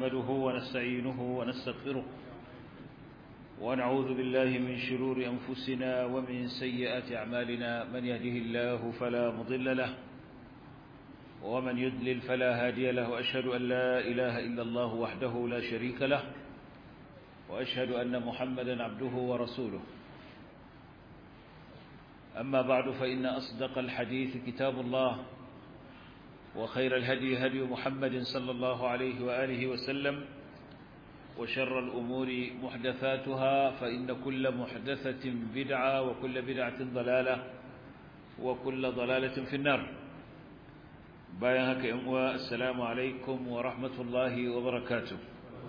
نحمده ونستعينه ونستغفره ونعوذ بالله من شرور أنفسنا ومن سيئات أعمالنا من يهده الله فلا مضل له ومن يدلل فلا هادي له وأشهد أن لا إله إلا الله وحده لا شريك له وأشهد أن محمدا عبده ورسوله أما بعد فإن أصدق الحديث كتاب الله وخير الهدي هدي محمد صلى الله عليه وآله وسلم وشر الأمور محدثاتها فإن كل محدثة بدعة وكل بدعة ضلالة وكل ضلالة في النار بايهك إموى السلام عليكم ورحمة الله وبركاته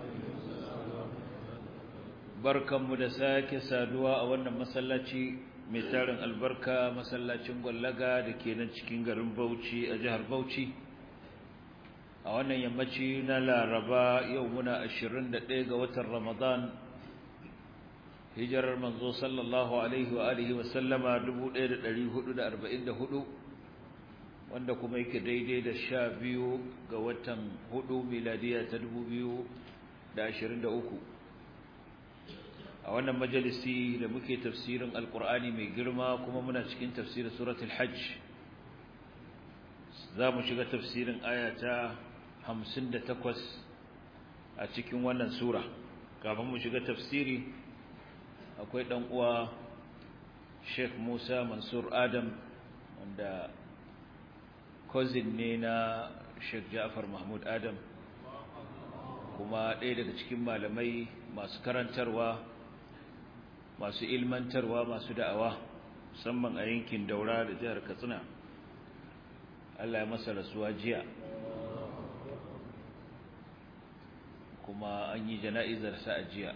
بركة مدساك سادوا أولا مسلاتي ميتارن البركة مسلاتي مغلقة لكي ننشكين غرم بوشي أجهر بوشي a wannan yammaci na laraba yau muna 21 ga watan ramadan hijirar manzo sallallahu alaihi wa alihi wa sallama 1444 wanda kuma yake daidai da 12 ga watan 4 miladiya ta 2023 a wannan majalisi da muke tafsirin alkur'ani mai girma kuma muna cikin tafsirin suratul hajj za mu shiga tafsirin ayata hamsin da takwas a cikin wannan sura kafin mu shiga tafsiri akwai ɗan uwa Sheikh Musa Mansur Adam wanda cousin ne na Sheikh Ja'far Mahmud Adam kuma ɗaya daga cikin malamai masu karantarwa masu ilmantarwa masu da'awa musamman a yankin Daura da jihar Katsina Allah ya masa rasuwa jiya kuma an yi jana'izarsa a jiya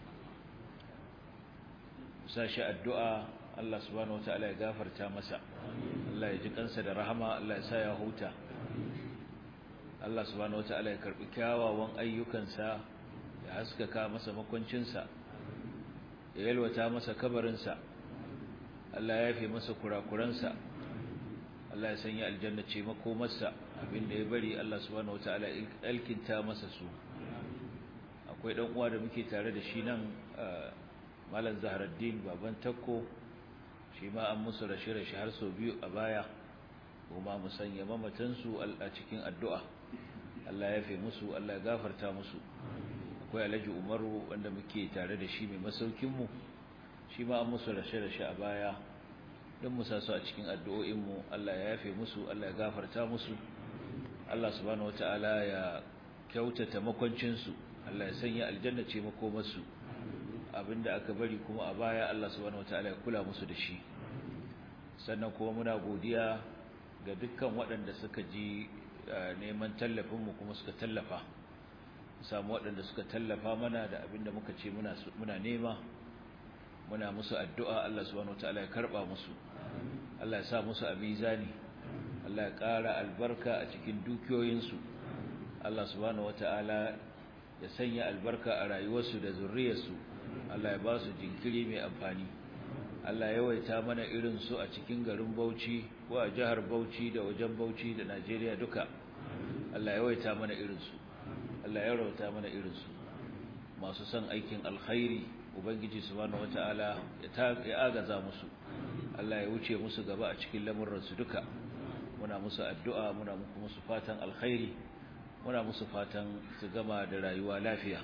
sashi addu'a Allah subhanahu wata'ala ya gafarta masa Allah ya ji kansa da rahama Allah ya sa ya huta Allah subhanahu wata'ala ya karbi kyawawan ayyukansa ya haskaka masa makwancinsa ya yalwata masa kabarinsa Allah ya yafe masa kurakuransa Allah ya sanya aljanna ce makomarsa abinda ya bari Allah subhanahu wata'ala ya alkinta masa su akwai dan uwa da muke tare da shi nan malam zaharaddin baban takko shi ma an musu rashe-rashe har sau biyu a baya kuma mu sanya mamatansu a cikin addu'a Allah ya fi musu Allah ya gafarta musu akwai alhaji umaru wanda muke tare da shi mai masaukinmu shi ma an musu rashe-rashe a baya don mu sa su a cikin addu'o'inmu Allah ya yafe musu Allah ya gafarta musu Allah subhanahu wata'ala ya kyautata makwancinsu Allah ya sanya aljanna ce makomarsu abinda aka bari kuma a baya Allah subhanahu wataala ya kula musu da shi sannan kuma muna godiya ga dukkan waɗanda suka ji neman tallafin mu kuma suka tallafa samu waɗanda suka tallafa mana da abinda muka ce muna muna nema muna musu addu'a Allah subhanahu wataala ya karba musu Allah ya sa musu a mizani Allah ya ƙara albarka a cikin dukiyoyinsu Allah subhanahu wataala ya sanya albarka a rayuwarsu da zurriyarsu Allah ya ba su jinkiri mai amfani Allah ya waita mana irin su a cikin garin Bauchi ko a jihar Bauchi da wajen Bauchi da Najeriya duka Allah ya waita mana irin su Allah ya rawata mana irin su masu son aikin alkhairi ubangiji subhanahu wataala ya agaza musu Allah ya wuce musu gaba a cikin lamuran su duka muna musu addu'a muna musu fatan alkhairi muna musu fatan su gama da rayuwa lafiya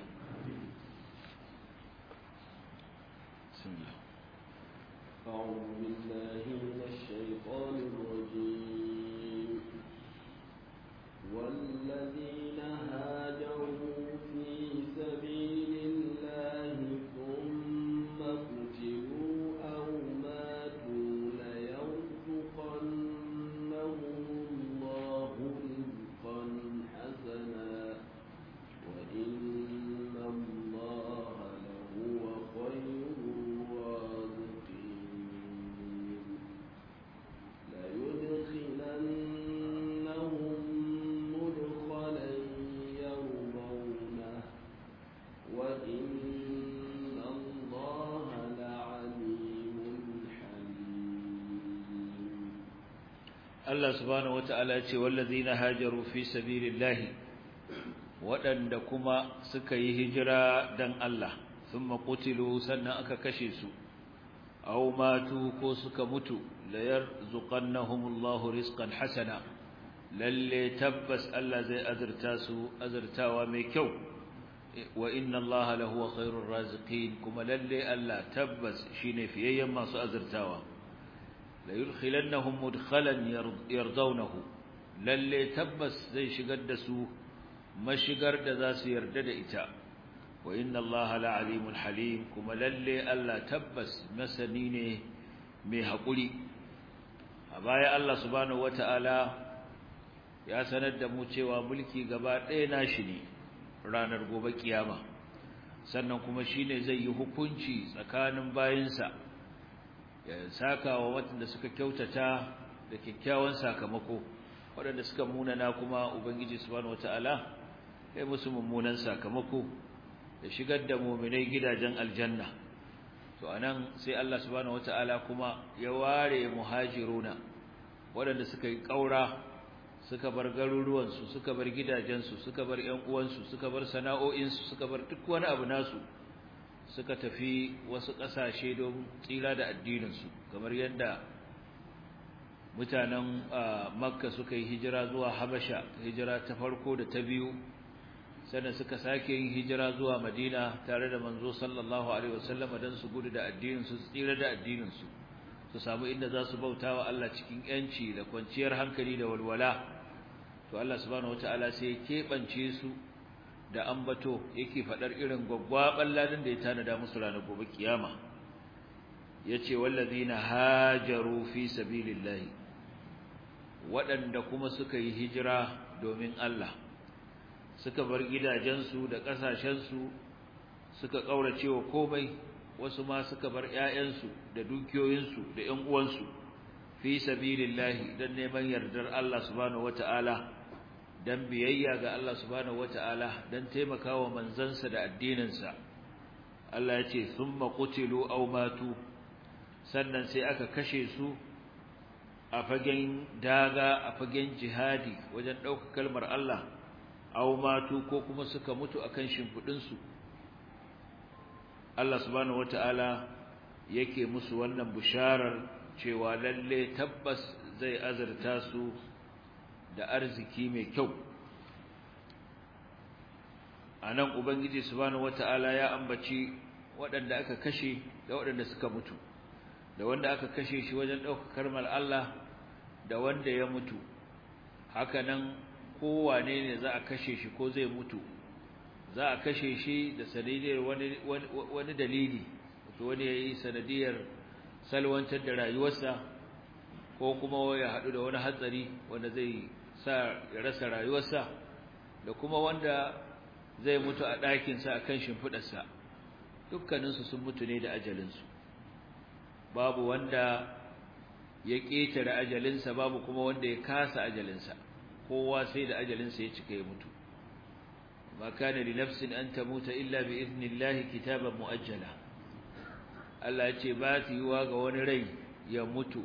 أعوذ بالله من الشيطان الرجيم والذين هاجروا في سبيل الله ثم قتلوا أو ماتوا ليرزقنهم الله رزقا حسنا وإن الله لهو خير الرازقين ليدخلنهم مدخلا يرضونه وإن الله لعليم حليم Allah subhanahu wata'ala ya ce wallazina hajaru fi sabilillahi waɗanda kuma suka yi hijira dan Allah thumma qutilu sannan aka kashe su aw matu ko suka mutu la yarzuqannahumullahu rizqan hasana lalle tabbas Allah zai azurta su azurtawa mai kyau wa inna Allah lahu khairur raziqin kuma lalle Allah tabbas shine fiyayyen masu azurtawa la yudkhilannahum mudkhalan yardawnahu lalle tabbas zai shigar da su mashigar da za su yarda da ita wa inna Allah la'alimul halim kuma lalle Allah tabbas masani ne mai hakuri a baya Allah subhanahu wataala ya sanar da mu cewa mulki gaba ɗaya nashi ne ranar gobe kiyama sannan kuma shine zai yi hukunci tsakanin bayinsa ya saka wa waɗanda suka kyautata da kyakkyawan sakamako waɗanda suka munana kuma ubangiji subhanahu wataala ya musu mummunan sakamako da shigar da mu'minai gidajen aljanna to anan sai Allah subhanahu wataala kuma ya ware muhajiruna waɗanda suka yi ƙaura suka bar garuruwansu suka bar gidajensu suka bar ƴan uwansu suka bar sana'o'insu suka bar duk wani abu nasu suka tafi wasu ƙasashe don tsira da addininsu kamar yadda mutanen makka suka yi hijira zuwa habasha hijira ta farko da ta biyu sannan suka sake yin hijira zuwa madina tare da manzo sallallahu alaihi wasallam don su gudu da addininsu su tsira da addininsu su samu inda za su bauta wa Allah cikin yanci da kwanciyar hankali da walwala to Allah subhanahu wataala sai ya keɓance su da ambato yake faɗar irin gwaggwaɓan ladin da ya tanada musu ranar gobe kiyama yace wallazina hajaru fi sabilillahi waɗanda kuma suka yi hijira domin Allah suka bar gidajensu da ƙasashensu suka ƙaurace wa komai wasu ma suka bar ƴaƴansu da dukiyoyinsu da ƴan uwansu fi sabilillahi dan neman yardar Allah subhanahu wataala dan biyayya ga Allah subhanahu wataala dan taimakawa manzansa da addininsa Allah ya ce thumma qutilu aw matu sannan sai aka kashe su a fagen daga a fagen jihadi wajen ɗaukar kalmar Allah aw matu ko kuma suka mutu akan shimfudin su Allah subhanahu wataala yake musu wannan bisharar cewa lalle tabbas zai azurta su da arziki mai kyau anan ubangiji subhanahu wataala ya ambaci waɗanda aka kashe da waɗanda suka mutu da wanda aka kashe shi wajen ɗaukar kalmar Allah da wanda ya mutu haka nan kowane ne za a kashe shi ko zai mutu za a kashe shi da sanadiyar wani wani dalili wato wani yayi sanadiyar salwantar da rayuwarsa ko kuma ya hadu da wani hatsari wanda zai sa ya rasa rayuwarsa da kuma wanda zai mutu a ɗakin sa akan shimfidar sa dukkanin su sun mutu ne da ajalin su babu wanda ya ketare ajalin sa babu kuma wanda ya kasa ajalin sa kowa sai da ajalin sa ya cika ya mutu ما كان لنفس أن تموت إلا بإذن الله كتابا مؤجلا Allah ce ba ta yiwa ga wani rai ya mutu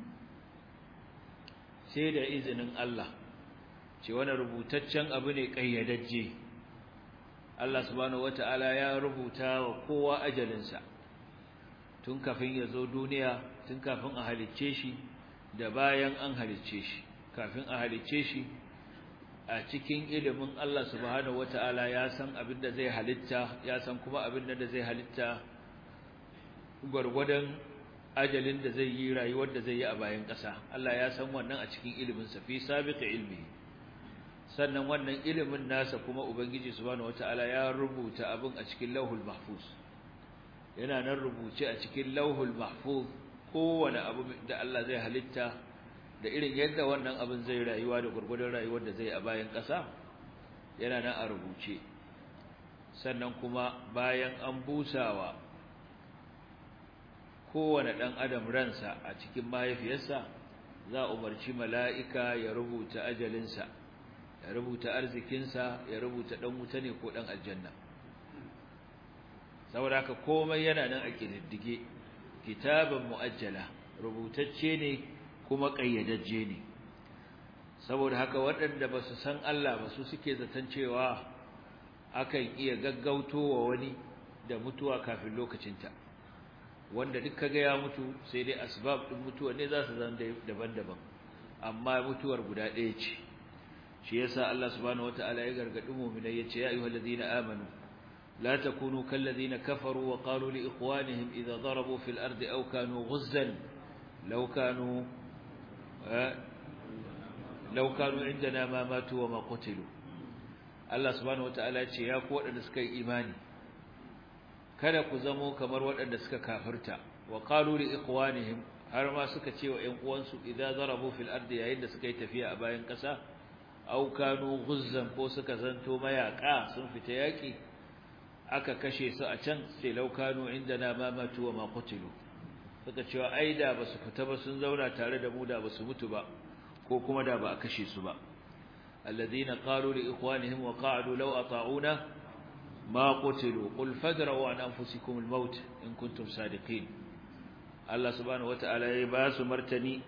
sai da izinin Allah ce wani rubutaccen abu ne ƙayyadajje Allah subhanahu wata'ala ya rubuta wa kowa ajalinsa tun kafin ya zo duniya tun kafin a halicce shi da bayan an halicce shi kafin a halicce shi a cikin ilimin Allah subhanahu wata'ala ya san abin da zai halitta ya san kuma abin da zai halitta gwargwadon ajalin da zai yi rayuwar da zai yi a bayan ƙasa Allah ya san wannan a cikin ilimin sa fi sabiqi ilmi sannan wannan ilimin nasa kuma ubangiji subhanahu wata'ala ya rubuta abin a cikin lauhul mahfuz yana nan rubuce a cikin lauhul mahfuz kowane abu da Allah zai halitta da irin yadda wannan abin zai rayuwa da gurgurdan rayuwar da zai a bayan ƙasa yana nan a rubuce sannan kuma bayan an busawa kowane ɗan adam ransa a cikin mahaifiyarsa za a umarci mala'ika ya rubuta ajalinsa ya rubuta arzikinsa ya rubuta ɗan wuta ne ko ɗan aljanna saboda haka komai yana nan a ƙididdige kitaban mu'ajjala rubutacce ne kuma ƙayyadajje ne saboda haka waɗanda ba su san Allah ba su suke zaton cewa akan iya gaggautowa wani da mutuwa kafin lokacinta wanda duk kaga ya mutu sai dai asbab din mutuwa ne za su zama daban-daban amma mutuwar guda ɗaya ce shi yasa Allah subhanahu wataala ya gargadi mu'minai yace ya ayyuhallazina amanu la takunu kallazina kafaru wa qalu li ikhwanihim idha darabu fil ardi aw kanu ghuzzan law kanu law kanu indana ma matu wa ma qutilu Allah subhanahu wataala ya ce ya ku wadanda suka yi imani kada ku zamo kamar waɗanda suka kafirta wa qalu li ikhwanihim har ma suka ce wa ƴan uwansu idza darabu fil ardi yayin da suka yi tafiya a bayan ƙasa aw kanu ghuzzan ko suka zanto mayaka sun fita yaki aka kashe su a can sai law kanu indana ma matu wa ma qutilu suka ce wa aida basu fita ba sun zauna tare da mu da basu mutu ba ko kuma da ba a kashe su ba alladhina qalu li ikhwanihim wa qa'adu law ata'una ما قتلوا قل فادروا عن أنفسكم الموت إن كنتم صادقين الله سبحانه وتعالى ya ba su martani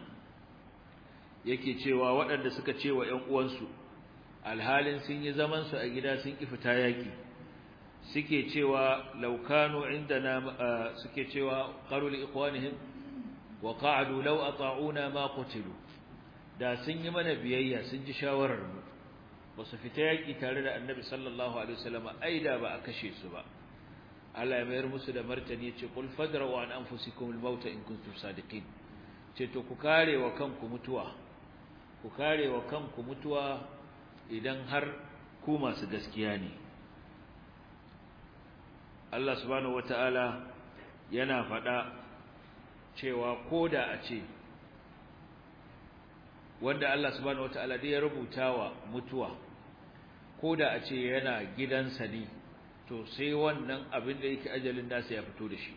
yake cewa waɗanda suka cewa ƴan uwansu alhalin sun yi zaman su a gida sun ki fita yaki suke cewa laukanu indana suke cewa qalu li ikhwanihim wa qa'adu law ata'una ma qutilu da sun yi mana biyayya sun ji shawarar mu ba su fita yaƙi tare da annabi sallallahu alaihi wasallam ai da ba a kashe su ba Allah ya mayar musu da martani ya ce qul fadra'u an anfusikum al-maut in kuntum sadiqin ce to ku kare wa kanku mutuwa ku kare wa kanku mutuwa idan har ku masu gaskiya ne Allah subhanahu wataala yana faɗa cewa koda a ce wanda Allah subhanahu wataala dai ya rubuta wa mutuwa ko da a ce yana gidansa ne to sai wannan abin da yake ajalin nasa ya fito da shi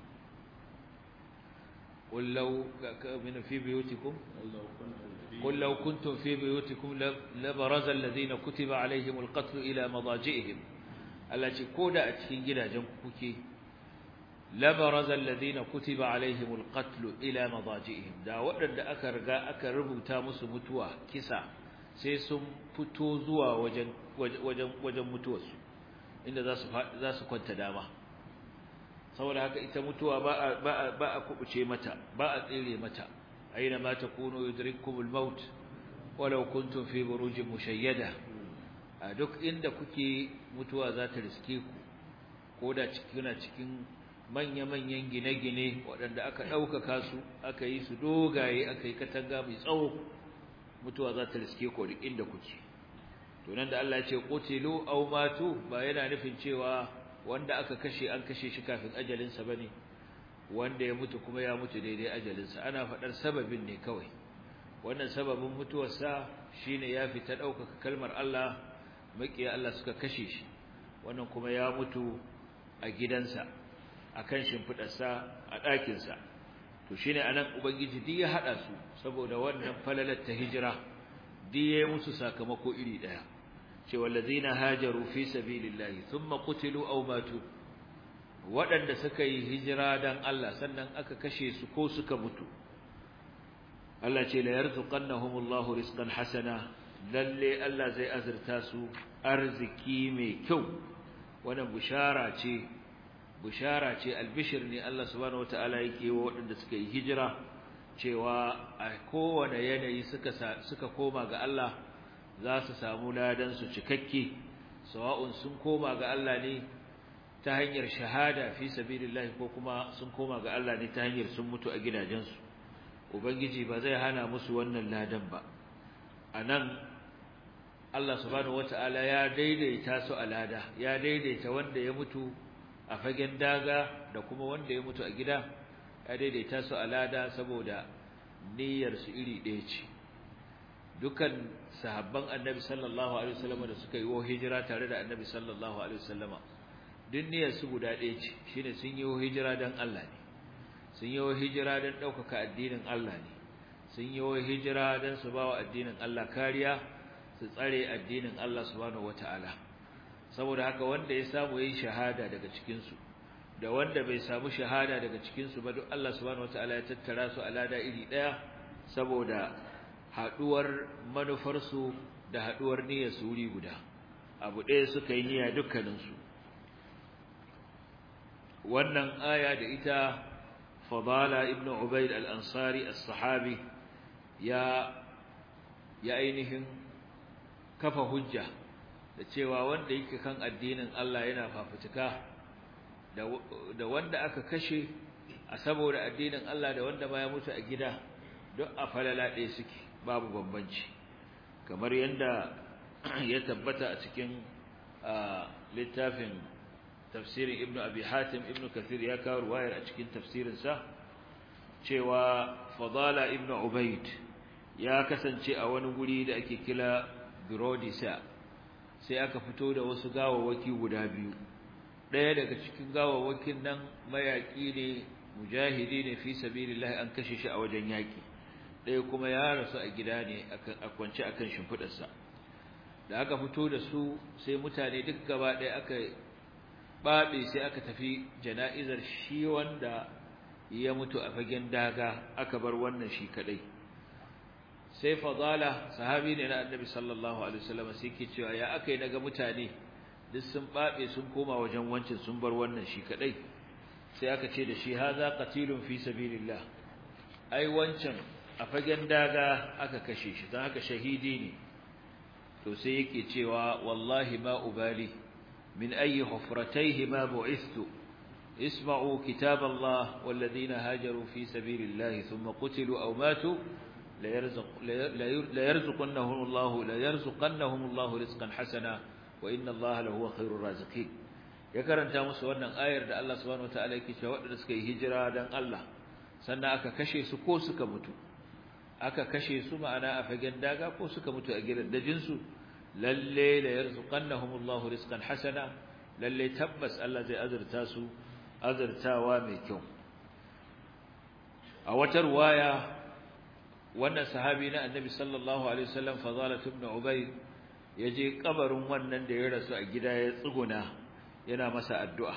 qullau min fi buyutikum qullau kuntum fi buyutikum labaraza alladhina kutiba alaihimul qatl ila madaji'ihim Allah ce ko da a cikin gidajen ku kuke labaraza alladhina kutiba alaihimul qatl ila madaji'ihim da waɗanda aka riga aka rubuta musu mutuwa kisa sai sun fito zuwa wajen wajen wajen mutuwarsu inda za su za su kwanta dama saboda haka ita mutuwa ba a ba a ba a kubuce mata ba a tsire mata aina ma takunu yudrikumul maut walau kuntum fi burujin mushayyada a duk inda kuke mutuwa za ta riske ku ko da cikin cikin manya-manyan gine-gine waɗanda aka ɗaukaka su aka yi su dogaye aka yi katanga mai tsawo mutuwa za ta riske ku duk inda kuke to nan da Allah ya ce qutilu aw matu ba yana nufin cewa wanda aka kashe an kashe shi kafin ajalinsa bane wanda ya mutu kuma ya mutu daidai ajalinsa ana faɗar sababin ne kawai wannan sababin mutuwarsa shine ya fita ɗaukaka kalmar Allah makiya Allah suka kashe shi wannan kuma ya mutu a gidansa akan shimfidarsa a ɗakinsa to shine anan ubangiji duk ya hada su saboda wannan falalar ta hijira duk yayi musu sakamako iri daya ce wallazina hajaru fi sabilillahi thumma qutilu aw matu waɗanda suka yi hijira dan Allah sannan aka kashe su ko suka mutu Allah ce la yarzuqannahumullahu rizqan hasana lalle Allah zai azurta su arziki mai kyau wannan bushara ce bushara ce albishir ne Allah subhanahu wataala yake wa waɗanda suka yi hijira cewa a kowane yanayi suka suka koma ga Allah za su samu ladan su cikakke sawa'un sun koma ga Allah ne ta hanyar shahada fi sabilillah ko kuma sun koma ga Allah ne ta hanyar sun mutu a gidajensu ubangiji ba zai hana musu wannan ladan ba anan Allah subhanahu wataala ya daidaita su a lada ya daidaita wanda ya mutu a fagen daga da kuma wanda ya mutu a gida ya daidaita su a lada saboda niyyar su iri ɗaya ce dukan sahabban annabi sallallahu alaihi wasallam da suka yi wa hijira tare da annabi sallallahu alaihi wasallam duk niyyar su guda ɗaya ce shine sun yi wa hijira dan Allah ne sun yi wa hijira dan ɗaukaka addinin Allah ne sun yi wa hijira dan su bawa addinin Allah kariya su tsare addinin Allah subhanahu wataala saboda haka wanda ya samu yayin shahada daga cikin su da wanda bai samu shahada daga cikin su ba duk Allah subhanahu wataala ya tattara su a lada iri daya saboda haduwar manufar su da haduwar niyyar su wuri guda abu ɗaya suka yi niyya dukkaninsu wannan aya da ita fadala ibnu ubayd al-ansari as-sahabi ya ya ainihin kafa hujja da cewa wanda yake kan addinin Allah yana fafutuka da wanda aka kashe a saboda addinin Allah da wanda ma ya mutu a gida duk a falala ɗaya suke babu bambanci kamar yadda ya tabbata a cikin littafin tafsirin ibnu abi hatim ibnu kathir ya kawo ruwayar a cikin tafsirinsa cewa fadala ibnu ubayd ya kasance a wani guri da ake kila birodisa sai aka fito da wasu gawawaki guda biyu ɗaya daga cikin gawawakin nan mayaƙi ne mujahidi ne fi sabilillah an kashe shi a wajen yaƙi ɗaya kuma ya rasu a gida ne a kwance akan shimfiɗarsa da aka fito da su sai mutane duk gaba ɗaya aka baɓe sai aka tafi jana'izar shi wanda ya mutu a fagen daga aka bar wannan shi kaɗai sai fadala sahabi ne na annabi sallallahu alaihi wasallam sai ke cewa ya aka yi naga mutane duk sun baɓe sun koma wajen wancin sun bar wannan shi kaɗai sai aka ce da shi haza qatilun fi sabilillah ai wancan a fagen daga aka kashe shi don haka shahidi ne to sai yake cewa wallahi ma ubali min ayi hufratayhi ma bu'ithtu isma'u kitab Allah walladhina hajaru fi sabilillah thumma qutilu aw matu la yarzuq la yarzuqannahum Allah la yarzuqannahum Allah rizqan hasana wa inna Allah lahu khairur raziqin ya karanta musu wannan ayar da Allah subhanahu wataala yake cewa waɗanda suka yi hijira dan Allah sannan aka kashe su ko suka mutu aka kashe su ma'ana a fagen daga ko suka mutu a gidan dajin su lalle la yarzuqannahum Allah rizqan hasana lalle tabbas Allah zai azurta su azurtawa mai kyau a wata ruwaya wannan sahabi na annabi sallallahu alaihi wasallam fadalah ibn ubay yaje kabarin wannan da ya rasu a gida ya tsuguna yana masa addu'a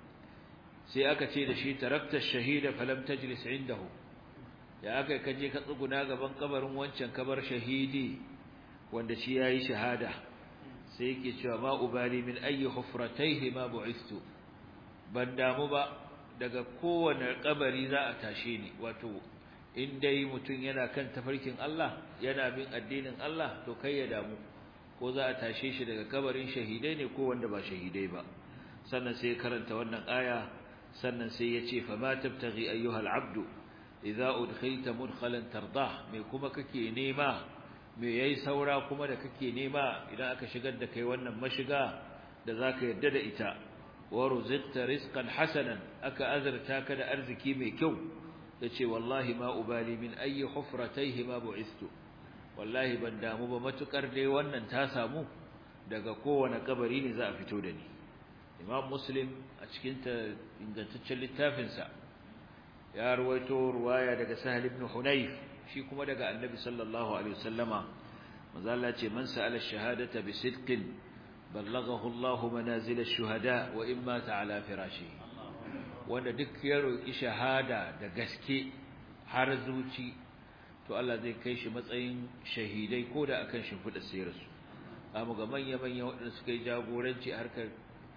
sai aka ce da shi tarakta shahida falam tajlis indahu ya aka kaje ka tsuguna gaban kabarin wancan kabar shahidi wanda shi yayi shahada sai yake cewa ma ubali min ayi hufrataihi ma bu'istu ban damu ba daga kowane kabari za a tashe ni wato in dai mutum yana kan tafarkin Allah yana bin addinin Allah to kai ya damu ko za a tashe shi daga kabarin shahidai ne ko wanda ba shahidai ba sannan sai karanta wannan aya sannan sai ya ce fa ma tabtaghi ayyuhal abdu idza udkhilta mudkhalan tardah me kuma kake nema me yayi saura kuma da kake nema idan aka shigar da kai wannan mashiga da zaka yadda da ita wa ruzqta rizqan hasanan aka azarta ka da arziki mai kyau yace wallahi ma ubali min ayi hufratayhi ma bu'istu wallahi ban damu ba matukar dai wannan ta samu daga kowane kabari ne za a fito da ni imam muslim a cikin ta ingantaccen littafinsa ya ruwaito ruwaya daga sahal ibn hunayf shi kuma daga annabi sallallahu alaihi wasallama manzo Allah ce man sa'ala shahadata bi sidqin ballaghahu Allah manazil ash-shuhada wa imma ta'ala firashi wanda duk ya roki shahada da gaske har zuci to Allah zai kai shi matsayin shahidai ko da akan shimfida sayarsu amma ga manya manya waɗanda suka yi jagoranci a harkar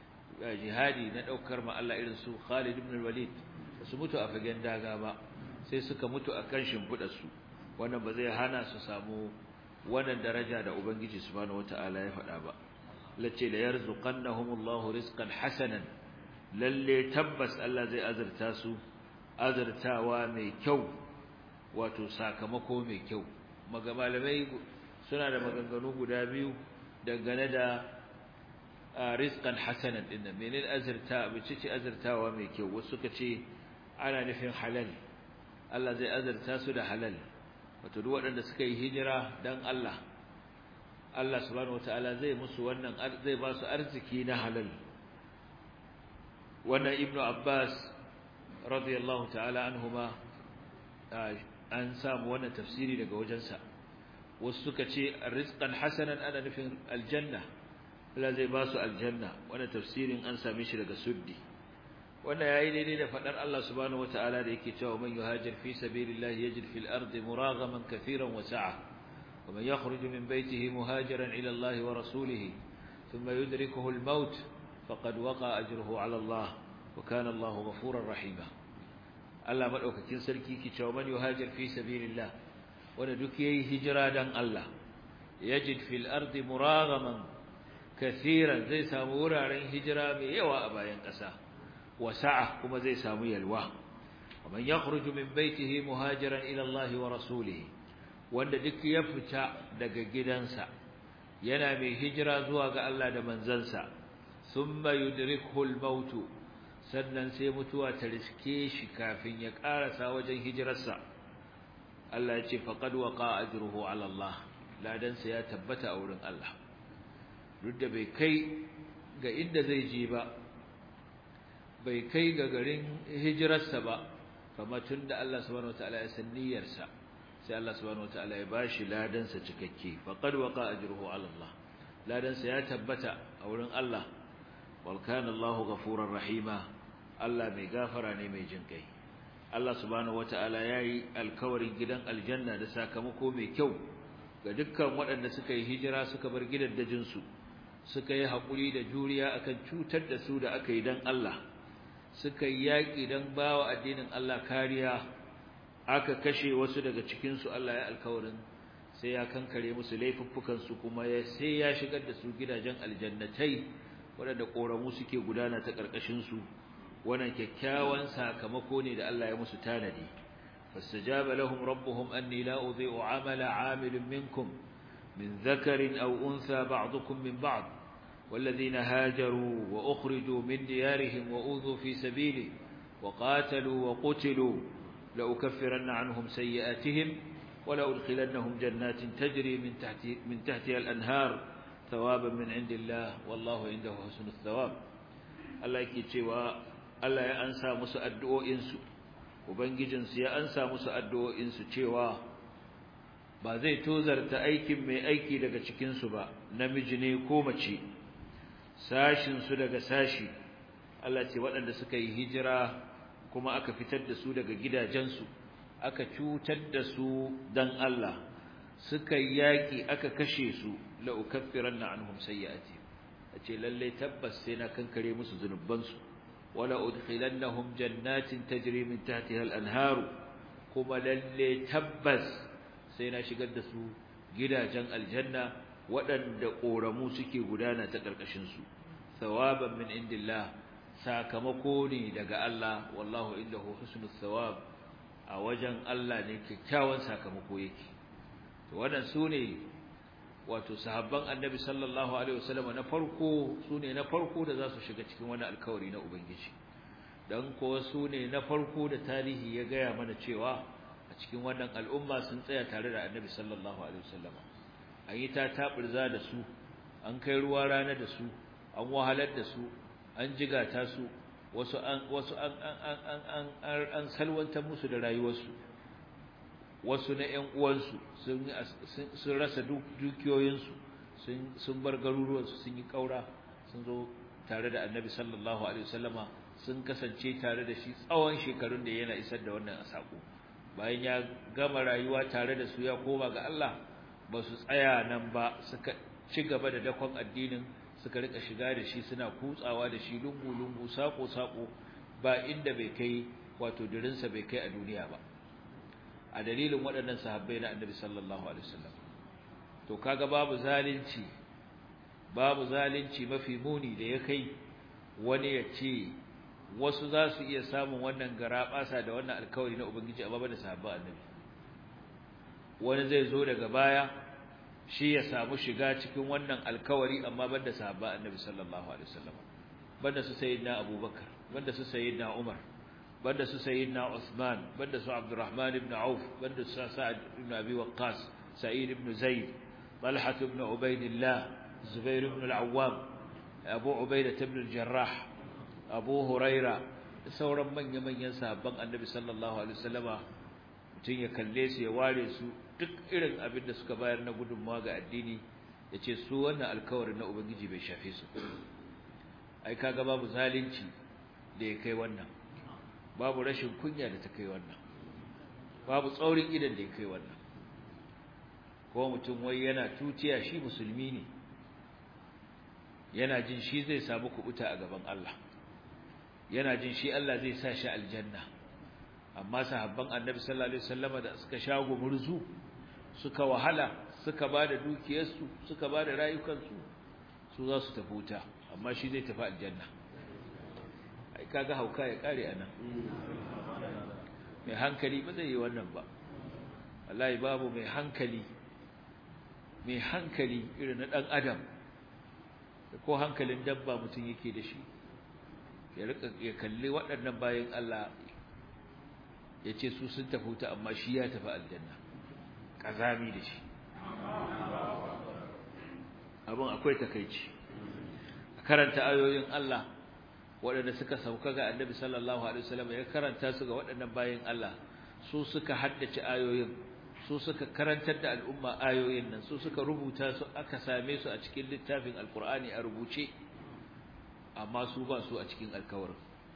jihadi na daukar ma Allah irin su Khalid ibn Walid su mutu a fagen daga ba sai suka mutu a kan shimfidar su wannan ba zai hana su samu wannan daraja da ubangiji subhanahu wataala ya faɗa ba lace la yarzuqannahumullahu rizqan hasanan lalle tabbas Allah zai azurta su azurtawa mai kyau wato sakamako mai kyau malamai suna da maganganu guda biyu dangane da rizqan hasanan din nan menene azurta bice ce azurtawa mai kyau wasu suka ce ana nufin halal Allah zai azurta su da halal wato duk waɗanda suka yi hijira dan Allah Allah subhanahu wataala zai musu wannan zai ba su arziki na halal wannan ibnu abbas radiyallahu ta'ala anhuma an samu wannan tafsiri daga wajensa wasu suka ce rizqan hasanan ana nufin aljanna Allah zai ba su aljanna wannan tafsirin an same shi daga suddi wannan yayi daidai da fadar Allah subhanahu wataala da yake cewa man yuhajir fi sabilillahi yajid fil ardi muragaman katiran wa sa'a wa man yakhruju min baytihi muhajiran ila Allah wa rasulihi thumma yudrikuhu al-maut faqad waqa ajruhu ala Allah wa kana Allah ghafurar rahima Allah madaukakin sarki ki cewa man yuhajir fi sabilillah wanda duk yayi hijira dan Allah yajid fil ardi muragaman kaseeran zai samu wuraren hijira mai yawa a bayan ƙasa wasa'a kuma zai samu yalwa ومن يخرج من بيته مهاجرا إلى الله ورسوله wanda duk ya fita daga gidansa yana mai hijira zuwa ga Allah da manzansa thumma yudrikhu al-maut sannan sai mutuwa ta riske shi kafin ya karasa wajen hijirarsa Allah ya ce faqad waqa ajruhu ala Allah ladansa ya tabbata a wurin Allah duk da bai kai ga inda zai je ba bai kai ga garin hijirarsa ba kama tun da Allah subhanahu wataala ya san niyyarsa sai Allah subhanahu wataala ya bashi ladansa cikakke faqad waqa ajruhu ala Allah ladansa ya tabbata a wurin Allah wal kana Allahu ghafurur rahima Allah mai gafara ne mai jin kai Allah subhanahu wataala yayi alkawarin gidan aljanna da sakamako mai kyau ga dukkan waɗanda suka yi hijira suka bar gidaddajin su suka yi hakuri da juriya akan cutar da su da aka yi dan Allah suka yi yaƙi don ba wa addinin Allah kariya aka kashe wasu daga cikinsu Allah ya alkawarin sai ya kankare musu laifuffukansu kuma ya sai ya shigar da su gidajen aljannatai waɗanda ƙoramu suke gudana ta ƙarƙashinsu wannan kyakkyawan sakamako ne da Allah ya musu tanadi fastajaba lahum rabbuhum anni la udhi'u 'amala 'amilin minkum min dhakarin aw untha ba'dukum min ba'd والذين هاجروا وأخرجوا من ديارهم وأوذوا في سبيلي وقاتلوا وقتلوا لأكفرن عنهم سيئاتهم ولأدخلنهم جنات تجري من, تحت من تحتها الأنهار ثوابا من عند الله والله عنده حسن الثواب الله يكتوى الله يأنسى مسأدئو إنسو وبنجنس يأنسى مسأدئو إنسو تشوى ba zai tozarta aikin mai aiki daga cikinsu ba namiji ne ko mace sashinsu daga sashi Allah ce waɗanda suka yi hijira kuma aka fitar da su daga gidajensu aka cutar da su dan Allah suka yi yaƙi aka kashe su la ukaffiranna anhum sayyi'ati ace lalle tabbas sai na kankare musu zunubansu wala udkhilannahum jannatin tajri min tahtiha al-anharu kuma lalle tabbas sai na shigar da su gidajen aljanna waɗanda ƙoramu suke gudana ta ƙarƙashinsu thawaban min indillah sakamako ne daga Allah wallahu indahu husnul thawab a wajen Allah ne kyakkyawan sakamako yake to wannan sune wato sahabban annabi sallallahu alaihi wasallam na farko sune na farko da za su shiga cikin wani alkawari na ubangiji dan ko sune na farko da tarihi ya gaya mana cewa a cikin wannan al'umma sun tsaya tare da annabi sallallahu alaihi wasallam an yi ta taɓurza da su an kai ruwa rana da su an wahalar da su an jigata su wasu an wasu an an an an an salwantar musu da rayuwarsu wasu na ƴan uwansu sun sun rasa dukiyoyinsu sun sun bar garuruwansu sun yi kaura sun zo tare da annabi sallallahu alaihi wasallama sun kasance tare da shi tsawon shekarun da yana isar da wannan sako bayan ya gama rayuwa tare da su ya koma ga Allah ba su tsaya nan ba suka ci gaba da dakon addinin suka rika shiga da shi suna kutsawa da shi lungu-lungu sako-sako ba inda bai kai wato dirinsa bai kai a duniya ba a dalilin waɗannan sahabbai na annabi sallallahu alaihi wasallam to kaga babu zalunci babu zalunci mafi muni da ya kai wani ya ce wasu za su iya samun wannan garaɓasa da wannan alkawari na ubangiji a da sahabban annabi wani zai zo daga baya shi ya samu shiga cikin wannan alkawari amma banda sahaba annabi sallallahu alaihi wasallam banda su sayyidina abubakar banda su sayyidina umar banda su sayyidina usman banda su abdurrahman ibn auf banda su sa'ad ibn abi waqqas sa'id ibn zaid talha ibn ubaidillah zubair ibn al-awwam abu ubaidah ibn al-jarrah abu huraira da sauran manyan manyan sahabban annabi sallallahu alaihi wasallama mutun ya kalle su ya ware su duk irin abin da suka bayar na gudunmawa ga addini ya ce su wannan alkawarin na ubangiji bai shafe su ai kaga babu zalunci da ya kai wannan babu rashin kunya da ta kai wannan babu tsaurin idan da ya kai wannan ko mutum wai yana tutiya shi musulmi ne yana jin shi zai samu kubuta a gaban Allah yana jin shi Allah zai sa shi aljanna amma sahabban annabi sallallahu alaihi wasallam da suka shago murzu suka wahala suka bada dukiyarsu suka bada rayukansu su za su tafi wuta amma shi zai tafi aljanna ai kaga hauka ya kare anan mai hankali ba zai yi wannan ba wallahi babu mai hankali mai hankali irin na dan adam ko hankalin dabba mutum yake da shi ya rika ya kalli waɗannan bayan Allah ya ce su sun tafi wuta amma shi ya tafi aljanna ƙazami da shi abin akwai takaici a karanta ayoyin Allah waɗanda suka sauka ga annabi sallallahu alaihi wasallam ya karanta su ga waɗannan bayan Allah su suka haddace ayoyin su suka karantar da al'umma ayoyin nan su suka rubuta su aka same su a cikin littafin alkur'ani a rubuce amma su ba su a cikin alkawarin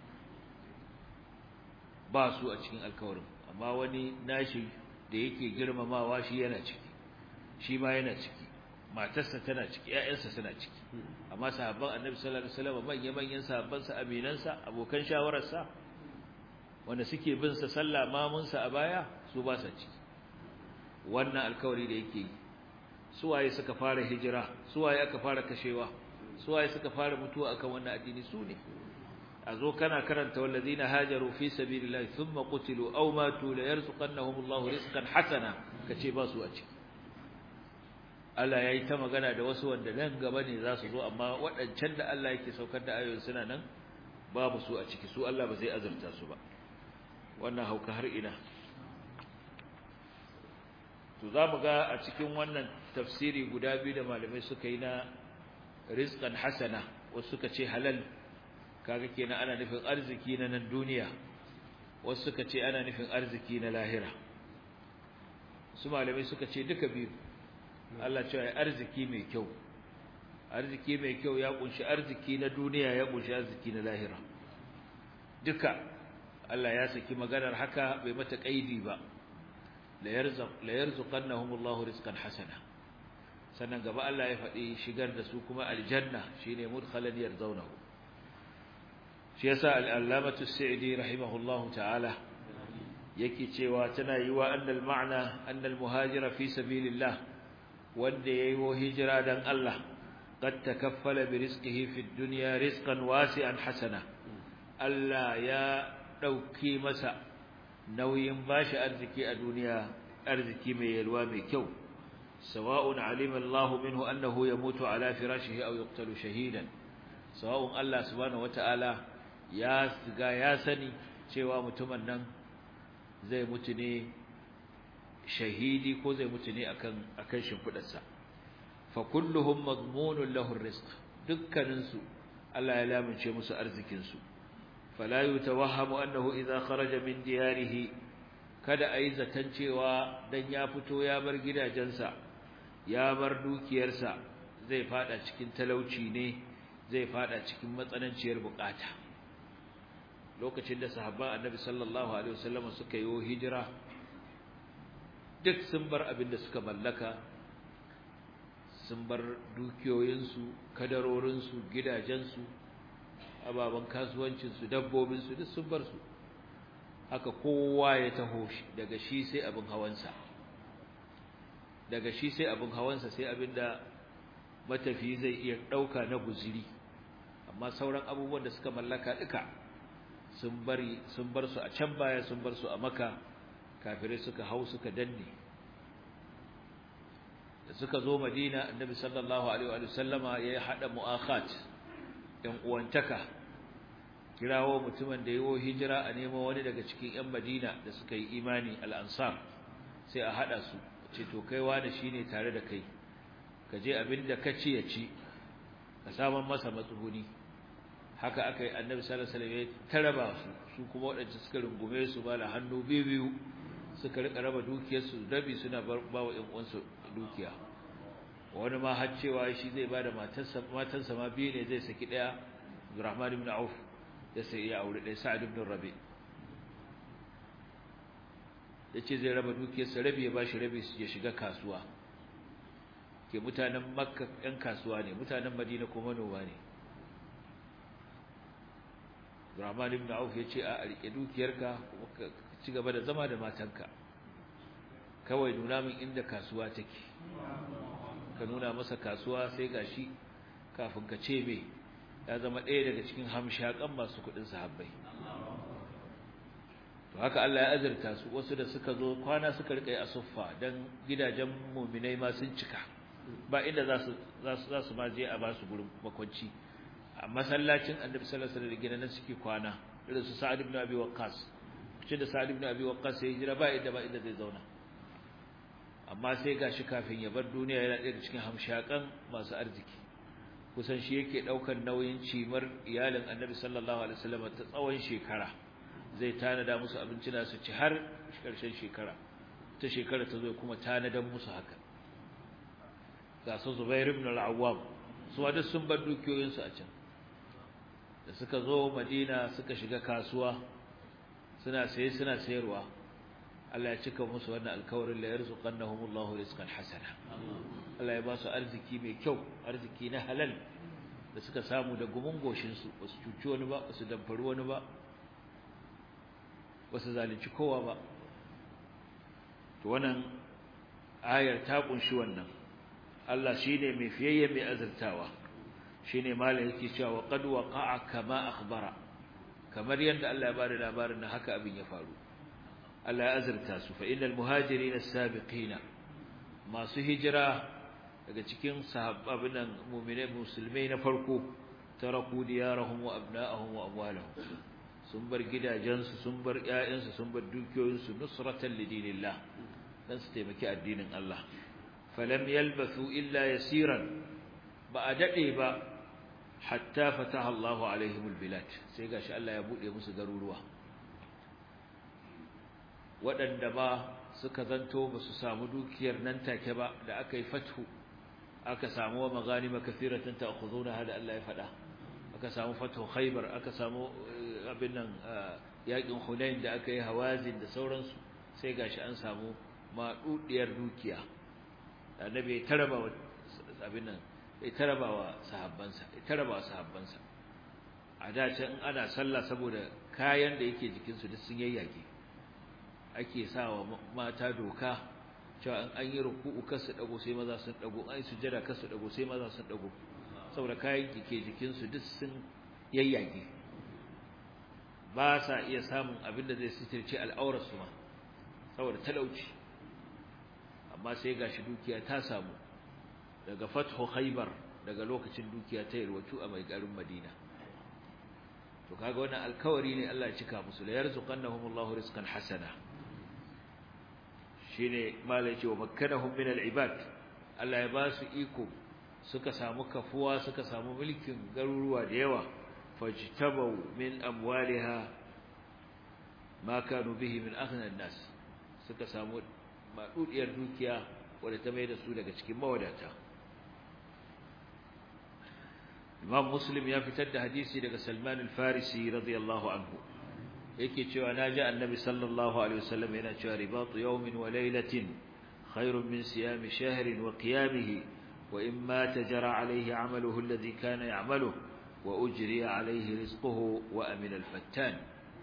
ba su a cikin alkawarin amma wani nashi da yake girmamawa shi yana ciki shi ma yana ciki matarsa tana ciki ƴaƴansa suna ciki amma sahabban annabi sallallahu alaihi wasallam manyan manyan sahabban sa aminansa abokan shawararsa wanda suke bin sa sallah mamun sa a baya su ba sa ciki wannan alkawari da yake yi su waye suka fara hijira su waye aka fara kashewa su waye suka fara mutuwa akan wannan addini su ne a zo kana karanta wallazina hajaru fi sabilillahi thumma qutilu aw matu la yarzuqannahumullahu rizqan hasana kace ba su a ciki Allah yayi ta magana da wasu wanda nan gaba ne za su zo amma waɗancan da Allah yake saukar da ayoyin suna nan babu su a ciki su Allah ba zai azurta su ba wannan hauka har ina to za mu ga a cikin wannan tafsiri guda biyu da malamai suka yi na rizqan hasana wasu suka ce halal kaga kenan ana nufin arziki na nan duniya wasu suka ce ana nufin arziki na lahira su malamai suka ce duka biyu Allah cewa arziki mai kyau arziki mai kyau ya kunshi arziki na duniya ya kunshi arziki na lahira duka Allah ya saki maganar haka bai mata kaidi ba la yarzuq la yarzuqannahumullahu rizqan hasana sannan gaba Allah ya faɗi shigar da su kuma aljanna shine mudkhalan yarzawnahu shi yasa al-allamatu as-sa'di rahimahullahu ta'ala yake cewa tana yiwa annal ma'na annal muhajira fi sabilillah wanda yayi wo hijira dan Allah qad takaffala bi rizqihi fi dunya rizqan wasi'an hasana Allah ya dauki masa nauyin bashi arziki a duniya arziki mai yalwa mai kyau sawa'un alima Allah minhu annahu yamutu ala firashihi aw yuqtalu shahidan sawa'un Allah subhanahu wata'ala ya siga ya sani cewa mutumin nan zai mutu ne shahidi ko zai mutu ne akan akan shimfidarsa fa kulluhum madmunun lahu rizq dukkanin su Allah ya lamince musu arzikin su fala yutawahhamu annahu idha kharaja min diyarihi kada ayi zaton cewa dan ya fito ya bar gidajensa ya bar dukiyarsa zai fada cikin talauci ne zai fada cikin matsananciyar bukata lokacin da sahabban annabi sallallahu alaihi wasallam suka yi hijira duk sun bar abin da suka mallaka sun bar dukiyoyinsu kadarorinsu gidajensu ababen kasuwancinsu dabbobinsu duk sun bar su haka kowa ya taho shi daga shi sai abin hawansa daga shi sai abin hawansa sai abin da matafi zai iya ɗauka na guziri amma sauran abubuwan da suka mallaka duka sun bari sun bar su a can baya sun bar su a maka kafirai suka hau suka danne da suka zo madina annabi sallallahu alaihi wa sallama ya hada mu'akhat yan uwantaka kirawo mutumin da yawo hijira a nemo wani daga cikin yan madina da suka yi imani al-ansar sai a hada su ce to kai wani shine tare da kai ka je abinda ka ci ya ci ka saman masa matsuguni haka aka yi annabi sallallahu alaihi wasallam ya taraba su su kuma wadanda suka rungume su ba la hannu biyu biyu suka rika raba dukiyar su rabi suna ba wa ƴan uwansu dukiya wani ma har cewa shi zai bada matarsa matarsa ma biyu ne zai saki daya Abdurrahman ibn Auf da sai ya aure daya Sa'ad ibn Rabi yace zai raba dukiyar sa rabi ya bashi rabi ya shiga kasuwa ke mutanen makka ɗan kasuwa ne mutanen madina kuma manoma ne Rahman ibn Auf ya ce a rike dukiyarka kuma ka ci gaba da zama da matanka kawai nuna min inda kasuwa take ka nuna masa kasuwa sai gashi kafin ka ce me ya zama ɗaya daga cikin hamshakan masu kuɗin sahabbai to haka Allah ya azurta su wasu da suka zo kwana suka rika yi a suffa dan gidajen mu'minai ma sun cika ba inda za su za su ma je a ba su gurin makwanci a masallacin Annabi sallallahu alaihi wasallam gidan suke kwana irin su Sa'ad ibn Abi Waqqas ce da Sa'ad ibn Abi Waqqas ya hijira ba inda ba inda zai zauna amma sai gashi kafin ya bar duniya yana ɗaya cikin hamshakan masu arziki kusan shi yake daukar nauyin cimar iyalin Annabi sallallahu alaihi wasallam ta tsawon shekara zai tanada musu abinci na su ci har ƙarshen shekara ta shekara ta zo kuma tanadan musu haka ga su Zubair ibn al-Awwam su wada sun bar dukiyoyin su a can da suka zo Madina suka shiga kasuwa suna saye suna sayarwa Allah ya cika musu wannan alkawarin la yarzuqannahumullahu rizqan hasana Allah ya ba su arziki mai kyau arziki na halal da suka samu da gumun goshin su basu cuci wani ba basu damfari wani ba basu zalunci kowa ba to wannan ayar ta kunshi wannan Allah shine mai fiyayye mai azurtawa shine malai yake cewa qad waqa'a kama akhbara kamar yadda Allah ya bada labarin nan haka abin ya faru Allah ya azurta su fa innal muhajirin as-sabiqina masu hijira daga cikin sahabban mu'minai musulmai na farko taraku diyarahum wa abna'ahum wa amwalahum sun bar gidajensu sun bar ƴaƴansu sun bar dukiyoyinsu nusratan lidinillah dan su taimaki addinin Allah falam yalbathu illa yasiran ba a dade ba hatta fataha Allahu alaihim albilad sai gashi Allah ya bude musu garuruwa waɗanda ba suka zanto ba su samu dukiyar nan take ba da aka yi fathu aka samu wa maganima kathiratan ta'khuduna hada Allah ya faɗa aka samu fathu khaybar aka samu abin nan yakin hunain da aka yi hawazin da sauransu sai gashi an samu madudiyar dukiya annabi ya taraba abin nan ya taraba wa sahabbansa ya taraba wa sahabbansa a da can ana sallah saboda kayan da yake jikinsu duk sun yayyage ake sawa mata doka cewa an yi ruku'u kasu dago sai maza sun dago an yi sujada kasu dago sai maza sun dago saboda kayan ke jikin su duk sun yayyage ba sa iya samun abin da zai sitirce al'aurar su ma saboda talauci amma sai gashi dukiya ta samu daga fathu khaybar daga lokacin dukiya ta yalwatu a mai garin madina to kaga wannan alkawari ne Allah ya cika musu la yarzuqannahumullahu rizqan hasana shine malai ce wa makkanahum min al-ibad Allah ya ba su iko suka samu kafuwa suka samu mulkin garuruwa da yawa fajtabu min amwaliha ma kanu bihi min aghna an-nas suka samu madudiyar dukiya wanda ta mai da su daga cikin mawadata Imam Muslim ya fitar da hadisi daga Salman al-Farisi radiyallahu anhu yake cewa naji annabi sallallahu alaihi wasallam yana cewa ribatu yawmin wa laylatin khairun min siyami shahrin wa qiyamihi wa imma tajara alayhi amaluhu alladhi kana ya'maluhu wa ujriya alayhi rizquhu wa amina al-fattan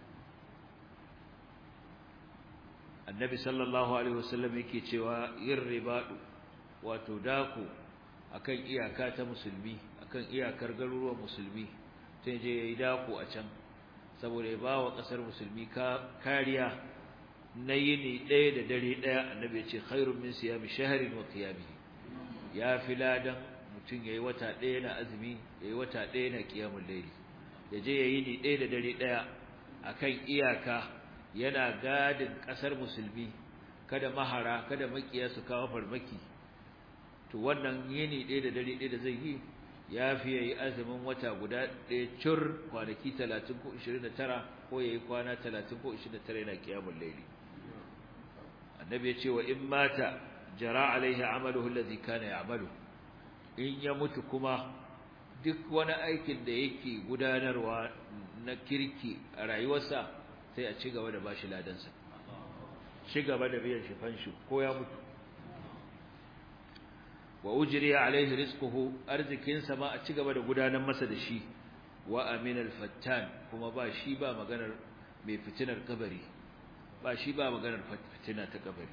annabi sallallahu alaihi wasallam yake cewa yin ribadu wato daku akan iyaka ta musulmi akan iyakar garuruwan musulmi sai je yayi daku a can saboda ya ba wa ƙasar musulmi kariya na yini ɗaya da dare ɗaya annabi ya ce khairun min siyami shaharin wa qiyamihi ya fi ladan mutum yayi wata ɗaya na azumi yayi wata ɗaya na qiyamul layli ya je yayi ni ɗaya da dare ɗaya akan iyaka yana gadin ƙasar musulmi kada mahara kada makiya su kawo farmaki to wannan yini ɗaya da dare ɗaya da zai yi ya fi yayi azumin wata guda ɗaya cur kwanaki 30 ko 29 ko yayi kwana 30 ko 29 yana kiyamul layli annabi ya ce wa in mata jara alaihi amaluhu alladhi kana ya'malu in ya mutu kuma duk wani aikin da yake gudanarwa na kirki a rayuwarsa sai a ci gaba da bashi ladansa ci gaba da biyan shi fanshi ko ya mutu wa ujriya alaihi rizquhu arzikin sa ma a ci gaba da gudanar masa da shi wa aminal fattan kuma ba shi ba maganar mai fitinar kabari ba shi ba maganar fitina ta kabari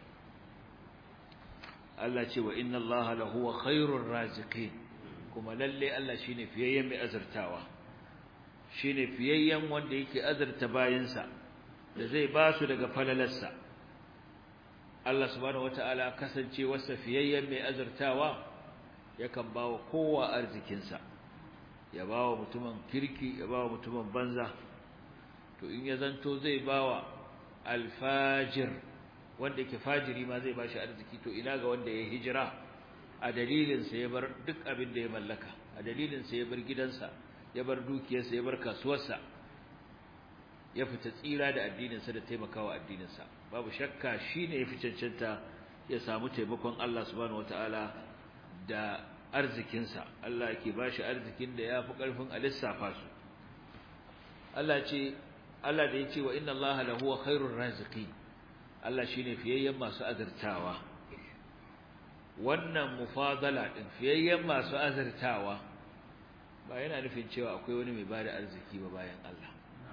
Allah ce wa inna Allah lahu khairur raziqin kuma lalle Allah shine fiyayyen mai azurtawa shine fiyayyen wanda yake azurta bayinsa da zai ba su daga falalarsa Allah subhanahu wataala kasance wasa fiyayyen mai azurtawa yakan bawa kowa arzikinsa ya bawa mutumin kirki ya bawa mutumin banza to in ya zanto zai bawa alfajir wanda yake fajiri ma zai bashi arziki to ina ga wanda ya hijira a dalilin sa ya bar duk abin da ya mallaka a dalilin sa ya bar gidansa ya bar dukiyarsa ya bar kasuwarsa ya fita tsira da addinin sa da taimakawa addinin sa babu shakka shine yafi cancanta ya samu taimakon Allah subhanahu wataala da arzikin sa Allah yake bashi arzikin da yafi karfin a lissafa su Allah ce Allah da yace wa inna Allah lahu khairur raziqin Allah shine fiyayyen masu azurtawa wannan mufadala din fiyayyen masu azurtawa ba yana nufin cewa akwai wani mai bada arziki ba bayan Allah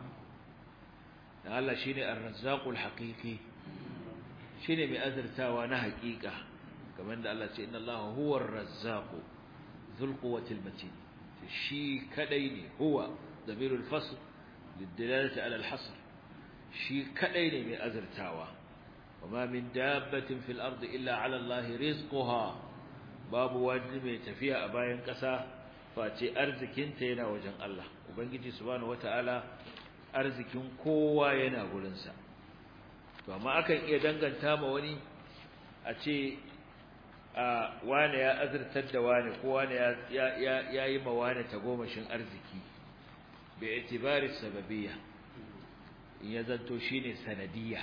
dan Allah shine ar-razzaqul haqiqi shine mai azurtawa na haƙiƙa kamar da Allah ce inna Allah huwa ar-razzaqu dhul quwwatil matin shi kadai ne huwa damirul fasl lidilalati ala al-hasr shi kadai ne mai azurtawa وما من دابة في الأرض إلا على الله رزقها باب واجب تفيا أباين قسا فأتي أرزكين تينا وجن الله وبنجي سبحانه وتعالى أرزكين كوا ينا قلنسا فما أكن إيا دنغن تام وني أتي wane ya azurtar da wane ko wane ya yi ma wane tagomashin arziki bai itibari sababiyya in ya zanto shine sanadiyya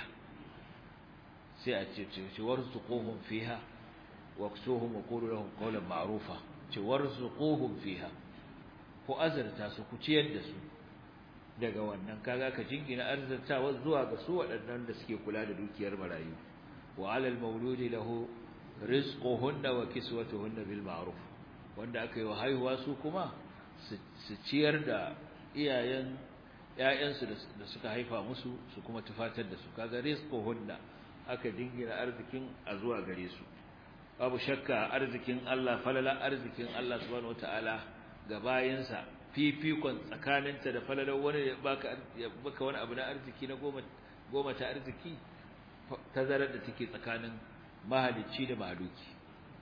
sai a ce ce warzuquhum fiha waksuhum wa qulu lahum qawlan ma'rufa ce warzuquhum fiha ku azarta su ku ciyar da su daga wannan kaga ka jingina arzartawa zuwa ga su waɗannan da suke kula da dukiyar marayu wa 'alal mawludi lahu rizquhunna wa kiswatuhunna bil ma'ruf wanda aka yi wa haihuwa su kuma su ciyar da iyayen ƴaƴansu da suka haifa musu su kuma tufatar da su kaga rizquhunna aka dingina arzikin a zuwa gare su babu shakka arzikin Allah falala arzikin Allah subhanahu wataala ga bayinsa fifikon tsakaninta da falalar wani ya baka ya baka wani abu na arziki na goma goma ta arziki tazarar da take tsakanin mahalicci da mahaluki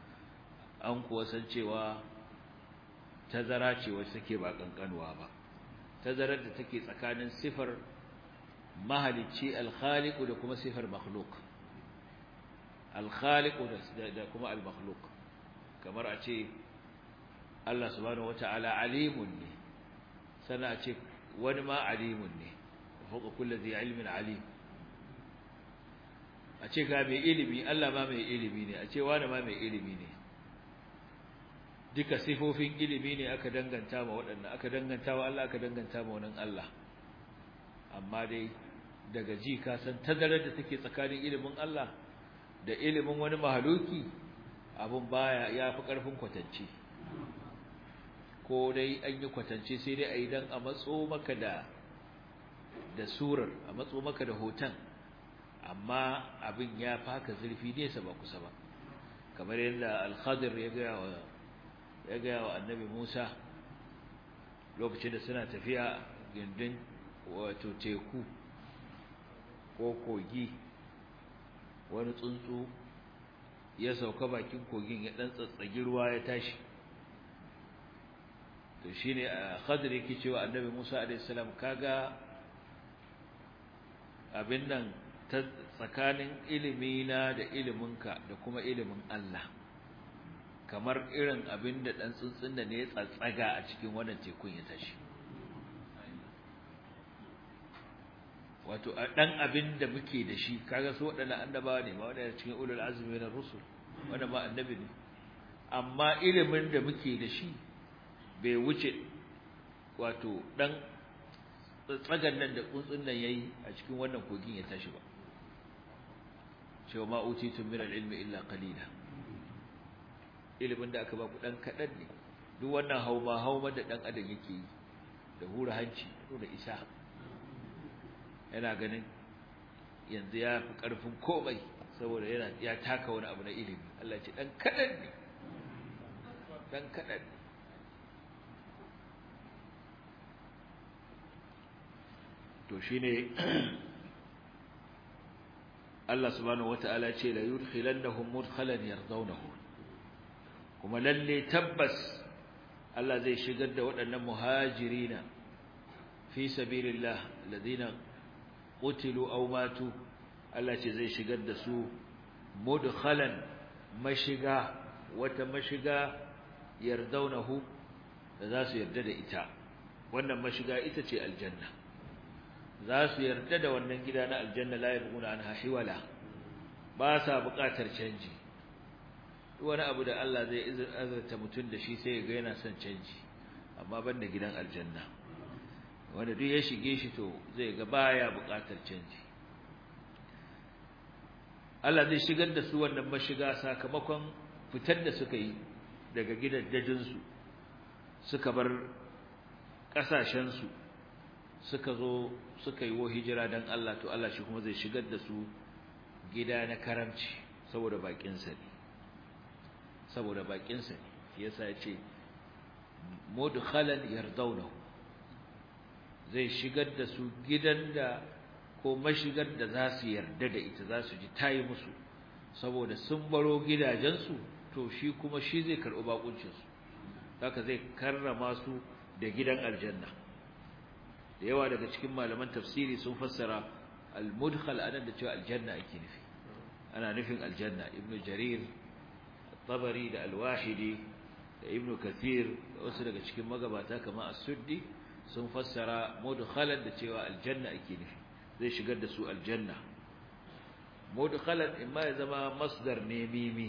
an kuwa san cewa tazara ce wacce take ba kankanuwa ba tazarar da take tsakanin sifar mahalicci al-khaliq da kuma sifar makhluq al-khaliq da kuma al-makhluq kamar a ce Allah subhanahu wata'ala alimun ne sana a ce wani ma alimun ne fawqa kulli dhi ilmin alim a ce ga mai ilimi Allah ma mai ilimi ne a ce wani ma mai ilimi ne duka sifofin ilimi ne aka danganta ma waɗannan aka danganta wa Allah aka danganta ma wannan Allah amma dai daga ji ka san tazarar da take tsakanin ilimin Allah da ilimin wani mahaluki abun baya yafi karfin kwatance ko dai an yi kwatance sai dai ayi dan a matso maka da da surar a matso maka da hoton amma abin ya faka zurfi nesa ba kusa ba kamar yadda al-Khadir ya ga wa ya ga wa Annabi Musa lokacin da suna tafiya gindin wato teku ko kogi wani tsuntsu ya sauka bakin kogin ya dan tsatsagi ruwa ya tashi to shine Khadir yake cewa Annabi Musa alaihi salam kaga abin nan ta tsakanin ilimina da iliminka da kuma ilimin Allah kamar irin abin da dan tsuntsun da ne ya tsatsaga a cikin wannan tekun ya tashi wato dan abin da muke da shi kaga su wadannan annabawa ne ma wadanda cikin ulul azmi na rusul wanda ma annabi ne amma ilimin da muke da shi bai wuce wato dan tsagan nan da tsuntsun nan yayi a cikin wannan kogin ya tashi ba cewa ma utitu min al-ilmi illa qalila ilimin da aka ba ku dan kadan ne duk wannan hauma hauma da dan adam yake yi da hura hanci da isa yana ganin yanzu ya fi karfin komai saboda yana ya taka wani abu na ilimi Allah ya ce dan kadan ne dan kadan to shine Allah subhanahu wataala ce la yudkhilannahum mudkhalan yardawnahu kuma lalle tabbas Allah zai shigar da waɗannan muhajirina fi sabilillah alladhina qutilu aw matu Allah ce zai shigar da su mudkhalan mashiga wata mashiga yardawnahu da za su yarda da ita wannan mashiga ita ce aljanna za su yarda da wannan gida na aljanna la yabghuna anha hiwala ba sa buƙatar canji wani abu da Allah zai azurta mutum da shi sai ga yana son canji amma banda gidan aljanna wanda duk ya shige shi to zai ga baya buƙatar canji Allah zai shigar da su wannan mashiga sakamakon fitar da suka yi daga gidajen su suka bar kasashen su suka zo suka yi wa hijira dan Allah to Allah shi kuma zai shigar da su gida na karamci saboda bakin sa ne saboda bakin sa ne yasa yace mudkhalan yardawnahu zai shigar da su gidan da ko mashigar da za su yarda da ita za su ji tayi musu saboda sun baro gidajensu to shi kuma shi zai karɓi bakuncinsu haka zai karrama su da gidan aljanna da yawa daga cikin malaman tafsiri sun fassara al-mudkhal anan da cewa aljanna ake nufi ana nufin aljanna ibnu jarir tabari da al-wahidi da ibnu kathir da wasu daga cikin magabata kamar as-suddi sun fassara mudkhalan da cewa aljanna ake nufi zai shigar da su aljanna mudkhalan imma ya zama masdar ne mimi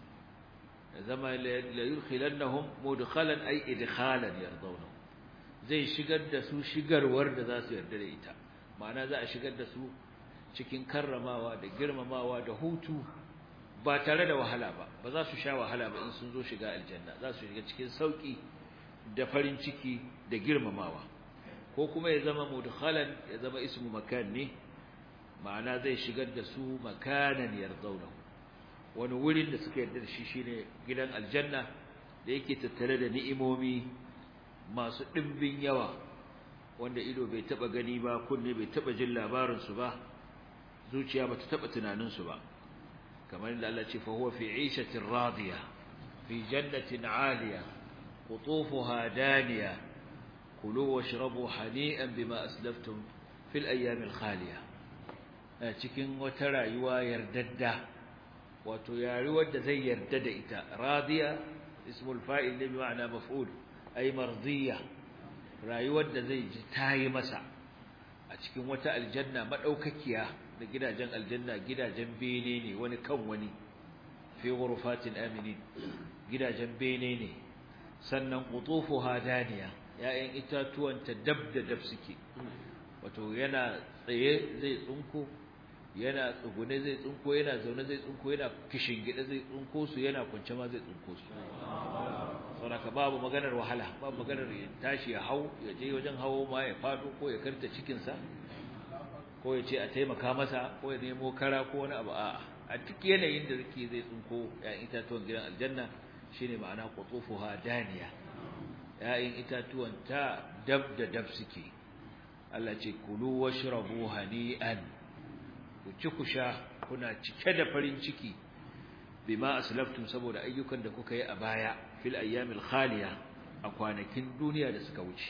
ya zama la yudkhilannahum mudkhalan ay idkhalan yardawnahu zai shigar da su shigarwar da za su yarda da ita ma'ana za a shigar da su cikin karramawa da girmamawa da hutu ba tare da wahala ba ba za su sha wahala ba in sun zo shiga aljanna za su shiga cikin sauki da farin ciki da girmamawa ko kuma ya zama mudkhalan ya zama ismu makan ne ma'ana zai shigar da su makanan yardawnahu wani wurin da suka yarda da shi shine gidan aljanna da yake tattare da ni'imomi masu dimbin yawa wanda ido bai taba gani ba kunne bai taba jin labarin su ba zuciya bata taba tunanin su ba kamar inda Allah ce fa huwa fi 'ishatin radiya fi jannatin 'aliya qutufuha daniya kulu washrabu hani'an bima aslaftum fil ayyamil khaliya cikin wata rayuwa yardadda wato rayuwar da zai yarda da ita radiya ismul fa'il ne bi ma'ana maf'ul ay mardiya rayuwar da zai ji tayi masa a cikin wata aljanna madaukakiya da gidajen aljanna gidajen bene ne wani kan wani fi ghurfatin aminin gidajen bene ne sannan qutufuha daniya ya'yan itatuwan ta dab da dab suke wato yana tsaye zai tsunko yana tsugune zai tsunko yana zaune zai tsunko yana gida zai tsunko su yana kwance ma zai tsunko su saboda babu maganar wahala babu maganar ya tashi ya hau ya je wajen hawo ma ya fado ko ya karta cikin sa ko ya ce a taimaka masa ko ya nemo kara ko wani abu a'a a duk yanayin da zake zai tsunko ya'yan itatuwan gidan aljanna shine ma'ana qutufuha daniya ya'yan itatuwan ta dab da dab suke Allah ce kulu washrabu hani'an ku ci ku sha kuna cike da farin ciki bima aslaftum saboda ayyukan da kuka yi a baya fil ayyamil khaliya a kwanakin duniya da suka wuce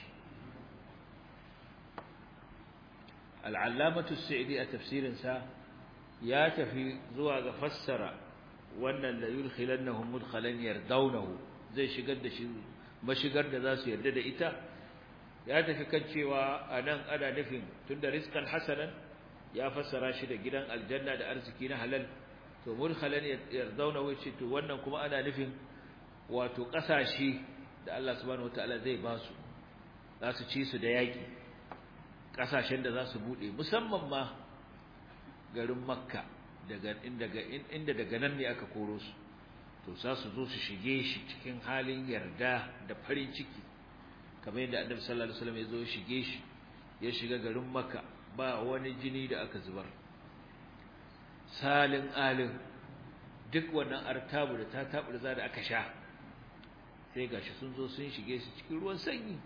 al-allamatu as-sa'idi a tafsirin sa ya tafi zuwa ga fassara wannan la yulkhilannahum mudkhalan yardawnahu zai shigar da shi mashigar da za su yarda da ita ya tafi kan cewa anan ana nufin tunda rizqan hasanan ya fassara shi da gidan aljanna da arziki na halal to mudkhalan yardauna wace to wannan kuma ana nufin wato kasashe da Allah subhanahu wataala zai ba su za su ci su da yaki kasashen da za su bude musamman ma garin makka daga inda inda daga nan ne aka koro su to za su zo su shige shi cikin halin yarda da farin ciki kamar yadda annabi sallallahu alaihi wasallam ya zo shige shi ya shiga garin makka ba wani jini da aka zubar salin alin duk wannan artabu da ta tabu da da aka sha sai gashi sun zo sun shige su cikin ruwan sanyi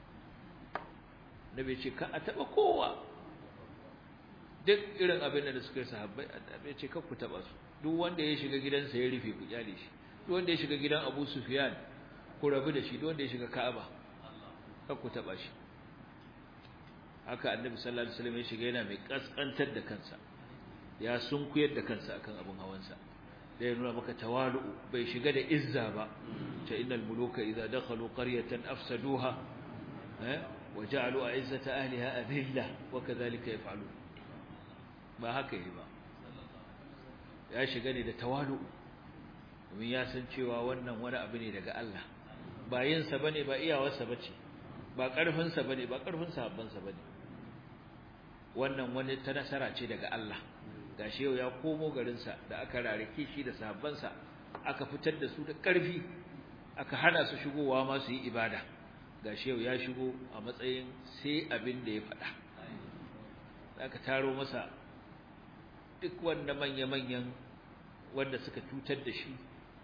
nabi ce ka a taba kowa duk irin abin da suka yi sahabbai annabi ce ka ku taba su duk wanda ya shiga gidansa ya rufe ku kyale shi duk wanda ya shiga gidan Abu Sufyan ku rabu da shi duk wanda ya shiga Ka'aba ka ku taba shi haka annabi sallallahu alaihi wasallam ya shiga yana mai kaskantar da kansa ya sunkuyar da kansa akan abin hawansa da ya nuna maka tawalu bai shiga da izza ba ta innal muluka idza dakhalu qaryatan afsaduha eh waja'alu a'izzata ahliha adilla wa kadhalika yaf'alun ba haka yi ba ya shiga ne da tawalu domin ya san cewa wannan wani abu ne daga Allah ba yin sa bane ba iyawarsa bace ba karfin sa bane ba karfin sahabban sa bane wannan wani ta nasara ce daga Allah gashi yau ya komo garinsa da aka rarike shi da sahabbansa aka fitar da su da ƙarfi aka hana su shigowa ma su yi ibada gashi yau ya shigo a matsayin sai abin da ya faɗa aka taro masa duk wanda manya-manyan wanda suka cutar da shi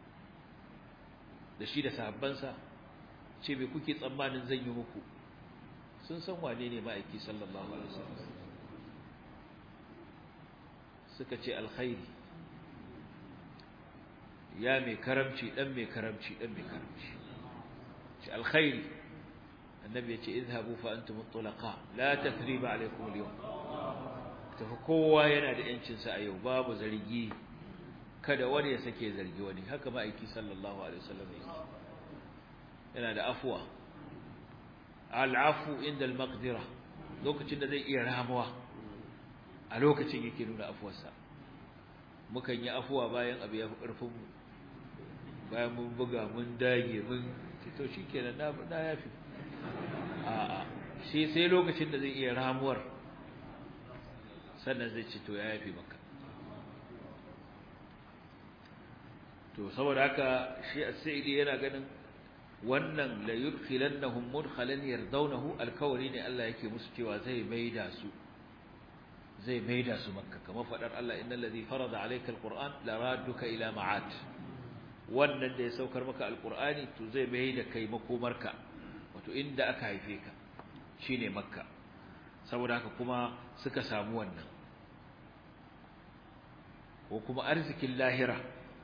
da shi da sahabbansa ce me kuke tsammanin zan yi muku sun san wane ne ma'aiki sallallahu alaihi wasallam suka ce alkhairi ya mai karamci dan mai karamci dan mai karamci ce alkhairi annabi ya ce izhabu fa antum mutlaqa la tathriba alaykum al-yawm tafi kowa yana da yancin sa a yau babu zargi kada wani ya sake zargi wani haka ma'aiki sallallahu alaihi wasallam yake yana da afwa al-afu inda al-maqdira lokacin da zai iya ramuwa a lokacin yake nuna afuwarsa mukan yi afuwa bayan abu ya fi ƙarfinmu bayan mun buga mun dage mun to shi kenan na na yafi a'a shi sai lokacin da zai iya ramuwar sannan zai ci to ya yafi maka to saboda haka shi as-sa'idi yana ganin wannan la yudkhilannahum mudkhalan yardawnahu alkawari ne Allah yake musu cewa zai maida su zai maida su makka kamar fadar Allah innal ladhi farada alayka alquran la radduka ila ma'at wannan da ya saukar maka alqurani to zai maida kai makomarka wato inda aka haife ka shine makka saboda haka kuma suka samu wannan ko kuma arzikin lahira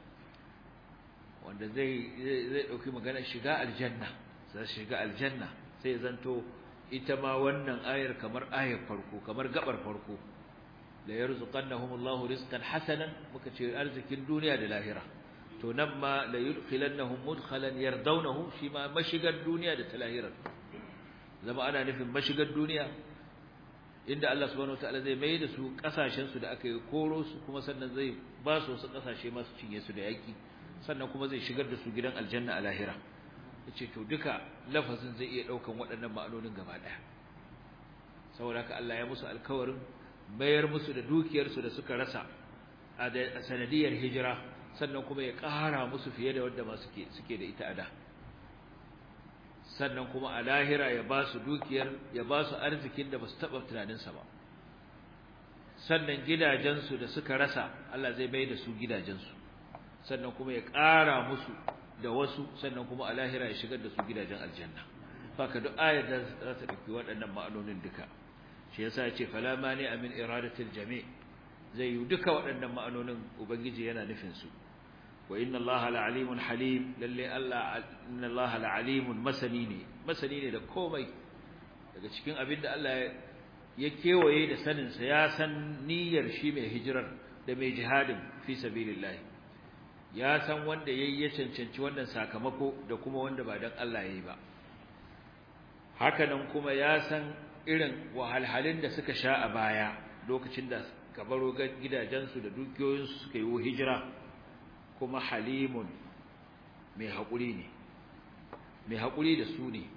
wanda zai zai dauki magana shiga aljanna sai shiga aljanna sai zanto ita ma wannan ayar kamar ayar farko kamar gabar farko la yarzuqannahum Allahu rizqan hasanan muka ce arzikin duniya da lahira to nan ma la yudkhilannahum mudkhalan yardawnahu shi ma mashigar duniya da ta lahira zama ana nufin mashigar duniya inda Allah subhanahu wataala zai mai da su kasashen su da aka yi koro su kuma sannan zai ba su wasu kasashe masu cinye su da yaki sannan kuma zai shigar da su gidan aljanna a lahira yace to duka lafazin zai iya daukan waɗannan ma'anonin gaba daya saboda haka Allah ya musu alkawarin bayar musu da dukiyar su da suka rasa a sanadiyar hijira sannan kuma ya ƙara musu fiye da wanda ma suke suke da ita a da sannan kuma a lahira ya ba su dukiyar ya ba su arzikin da ba su taɓa tunaninsa ba sannan gidajensu da suka rasa Allah zai bai da su gidajensu sannan kuma ya ƙara musu da wasu sannan kuma a lahira ya shigar da su gidajen aljanna haka duk ayar da za ta ɗauki waɗannan ma'anonin duka shi yasa ya ce fala mani amin iradatil jami' zai yi duka waɗannan ma'anonin ubangiji yana nufin su wa inna allaha la'alimun halim lalle Allah inna allaha la'alimun masani ne masani ne da komai daga cikin abin da Allah ya kewaye da sanin sa ya san niyyar shi mai hijirar da mai jihadin fi sabilillah ya san wanda yayi ya cancanci wannan sakamako da kuma wanda ba dan Allah yayi ba hakanan kuma ya san irin wahalhalun da suka sha a baya lokacin da kabaro gidajensu da dukiyoyinsu suka yi hijira kuma halimun mai haƙuri ne mai haƙuri da su ne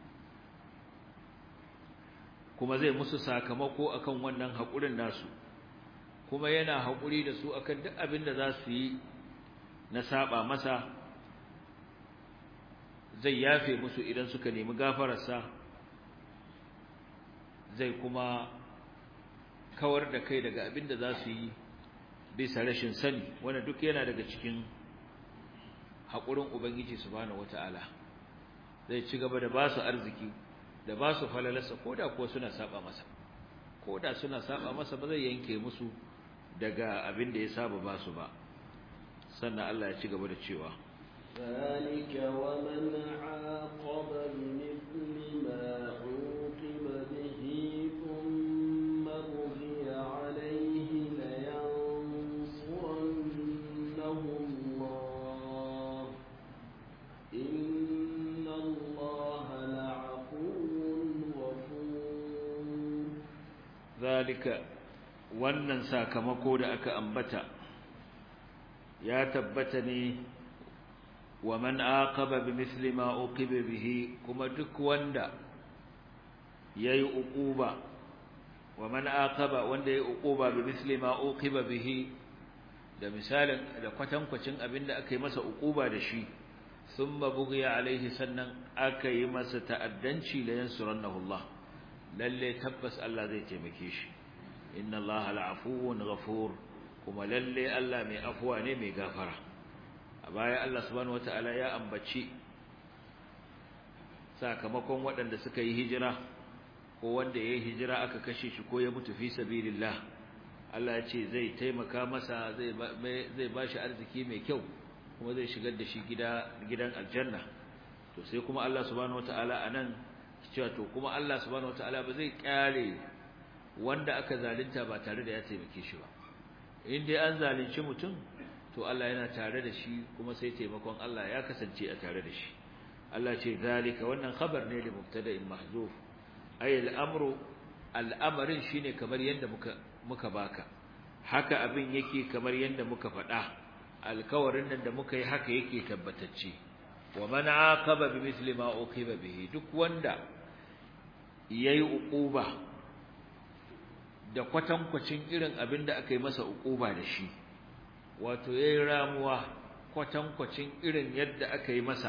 kuma zai musu sakamako akan wannan haƙurin nasu kuma yana haƙuri da su akan duk abin da za su yi na saba masa zai yafe musu idan suka nemi gafararsa zai kuma kawar da kai daga abin da za su yi bisa rashin sani wanda duk yana daga cikin haƙurin ubangiji subhanahu wata'ala zai ci gaba da ba su arziki da ba su falalarsa ko da kuwa suna saba masa ko da suna saba masa ba zai yanke musu daga abin da ya saba ba su ba sannan Allah ya ci gaba da cewa ذلك ومن عاقب بمثل ما عوقب به ثم بغي عليه لينصرنه الله إن الله لعفو غفور zalika wannan sakamako da aka ambata ya tabbata ne wa man aqaba bimithli ma uqiba bihi kuma duk wanda yayi uquba wa man aqaba wanda yayi uquba bimithli ma uqiba bihi da misalin da kwatankwacin abinda aka yi masa uquba da shi thumma bughiya alaihi sannan aka yi masa ta'addanci la yansurannahu Allah lalle tabbas Allah zai taimake shi inna Allah la'afuwun ghafur kuma lalle Allah mai afuwa ne mai gafara a baya Allah subhanahu wataala ya ambaci sakamakon waɗanda suka yi hijira ko wanda ya yi hijira aka kashe shi ko ya mutu fi sabilillah Allah ya ce zai taimaka masa zai zai bashi arziki mai kyau kuma zai shigar da shi gida gidan aljanna to sai kuma Allah subhanahu wataala anan cewa to kuma Allah subhanahu wataala ba zai kyale wanda aka zalunta ba tare da ya taimake shi ba in dai an zalunci mutum to Allah yana tare da shi kuma sai taimakon Allah ya kasance a tare da shi Allah ce zalika wannan khabar ne da mubtada'in mahzuf ay al-amru al-amrin shine kamar yanda muka muka baka haka abin yake kamar yanda muka faɗa alkawarin nan da muka yi haka yake tabbatacce wa man aqaba bimithli ma uqiba bihi duk wanda yayi uquba da kwatankwacin irin abin da aka yi masa uquba da shi wato yayi ramuwa kwatankwacin irin yadda aka yi masa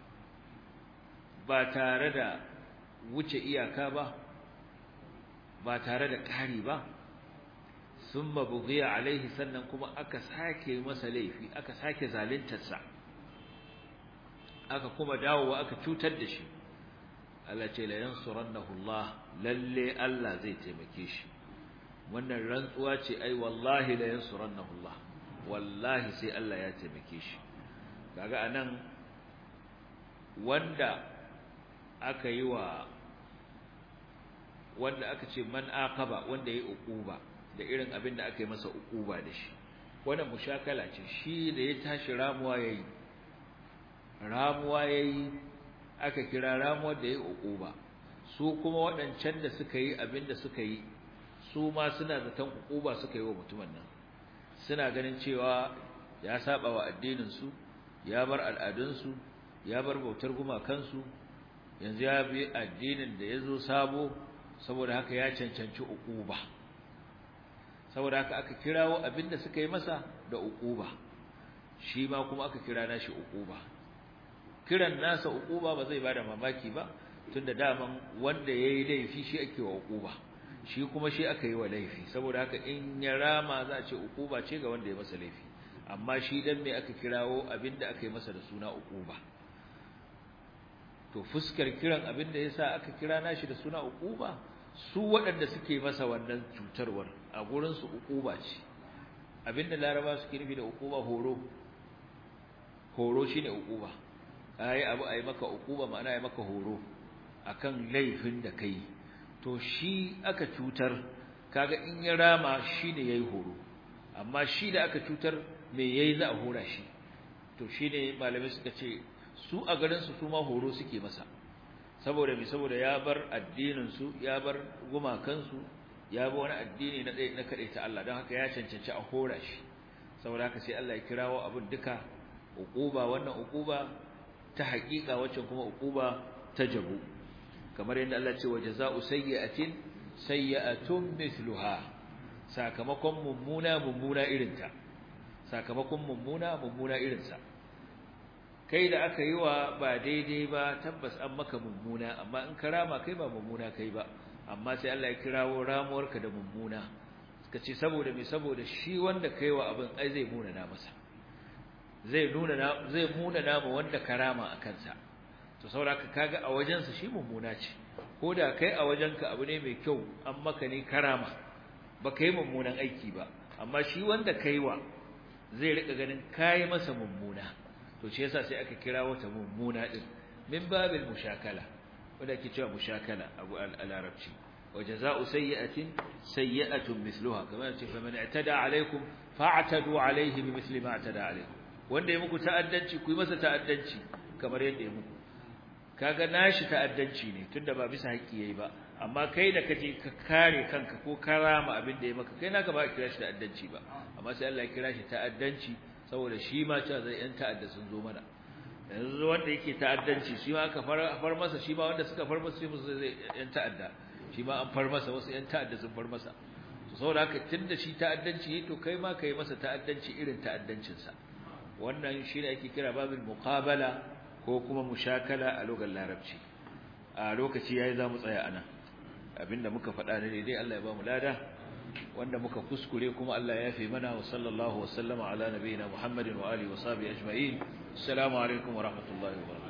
ba tare da wuce iyaka ba ba tare da ƙari ba summa bughiya alaihi sannan kuma aka sake masa laifi aka sake zaluntarsa aka kuma dawowa aka cutar da shi Allah ce la yansurannahu Allah lalle Allah zai taimake shi wannan rantsuwa ce ai wallahi la yansurannahu Allah wallahi sai Allah ya taimake shi kaga anan wanda aka yi wa wanda aka ce man aqaba wanda yayi uquba da irin abin da aka yi masa uquba da shi wannan mushakala ce shi da ya tashi ramuwa yayi ramuwa yayi aka kira ramuwar da yayi uquba su kuma waɗancan da suka yi abin da suka yi su ma suna zaton uquba suka yi wa mutumin nan suna ganin cewa ya saba wa addinin su ya bar al'adun su ya bar bautar gumakansu yanzu ya bi addinin da yazo sabo saboda haka ya cancanci uquba saboda haka aka kirawo abinda suka yi masa da uquba shi ma kuma aka kira nashi uquba kiran nasa uquba ba zai bada mamaki ba tunda daman wanda yayi laifi shi ake wa uquba shi kuma shi aka yi wa laifi saboda haka in ya rama za a ce uquba ce ga wanda ya masa laifi amma shi dan me aka kirawo abinda aka yi masa da suna uquba to fuskar kiran abinda yasa aka kira nashi da suna uquba su waɗanda suke masa wannan cutarwar a gurin su uquba ce abinda laraba suke nufi da uquba horo horo shine uquba ai abu ai maka uquba ma'ana ai maka horo akan laifin da kai to shi aka cutar kaga in ya rama shine yayi horo amma shi da aka cutar me yayi za a hora shi to shine malamai suka ce su a garin su kuma horo suke masa saboda me saboda ya bar addinin su ya bar gumakan su ya bar wani addini na na ta Allah don haka ya cancanci a hora shi saboda haka sai Allah ya kirawo abin duka uquba wannan uquba ta haƙiƙa wacce kuma uquba ta jabu kamar yadda Allah ce wa jazaa'u sayyi'atin sayyi'atun mithluha sakamakon mummuna mummuna irinta sakamakon mummuna mummuna irinsa kai da aka yi wa ba daidai ba tabbas an maka mummuna amma in karama kai ba mummuna kai ba amma sai Allah ya kirawo ramuwarka da mummuna suka ce saboda me saboda shi wanda kai wa abin ai zai muna na masa zai nuna na zai muna na ma wanda karama a kansa to saboda kaga a wajensa shi mummuna ce ko da kai a wajenka abu ne mai kyau an maka ne karama ba kai mummunan aiki ba amma shi wanda kaiwa zai rika ganin kai masa mummuna to shi yasa sai aka kira wata mummuna din min babil mushakala wanda ke cewa mushakala abu al-arabci wa jazaa'u sayyi'atin sayyi'atun mithluha kamar ce fa man i'tada alaykum fa'tadu alayhi bimithli ma i'tada alaykum wanda ya muku ta'addanci ku yi masa ta'addanci kamar yadda ya muku kaga nashi ta'addanci ne tunda ba bisa haƙƙi yayi ba amma kai da kaje ka kare kanka ko karama abin da ya maka kai naka ba kira shi ta'addanci ba amma sai Allah ya kira shi ta'addanci saboda shi ma cewa zai yan ta'adda sun zo mana yanzu wanda yake ta'addanci shi ma aka far masa shi ma wanda suka far masa shi musu zai yan ta'adda shi ma an far masa wasu yan ta'adda sun far masa to saboda haka tunda shi ta'addanci to kai ma kai masa ta'addanci irin ta'addancin sa wannan shi ne ake kira babul muqabala ko kuma mushakala a lokacin larabci a lokaci yayi zamu tsaya anan abinda muka faɗa ne dai Allah ya ba mu lada wanda muka kuskure kuma Allah ya yafe mana wa sallallahu wa sallama ala nabiyina Muhammadin wa alihi wa sahbihi ajma'in assalamu alaikum wa rahmatullahi wa barakatuh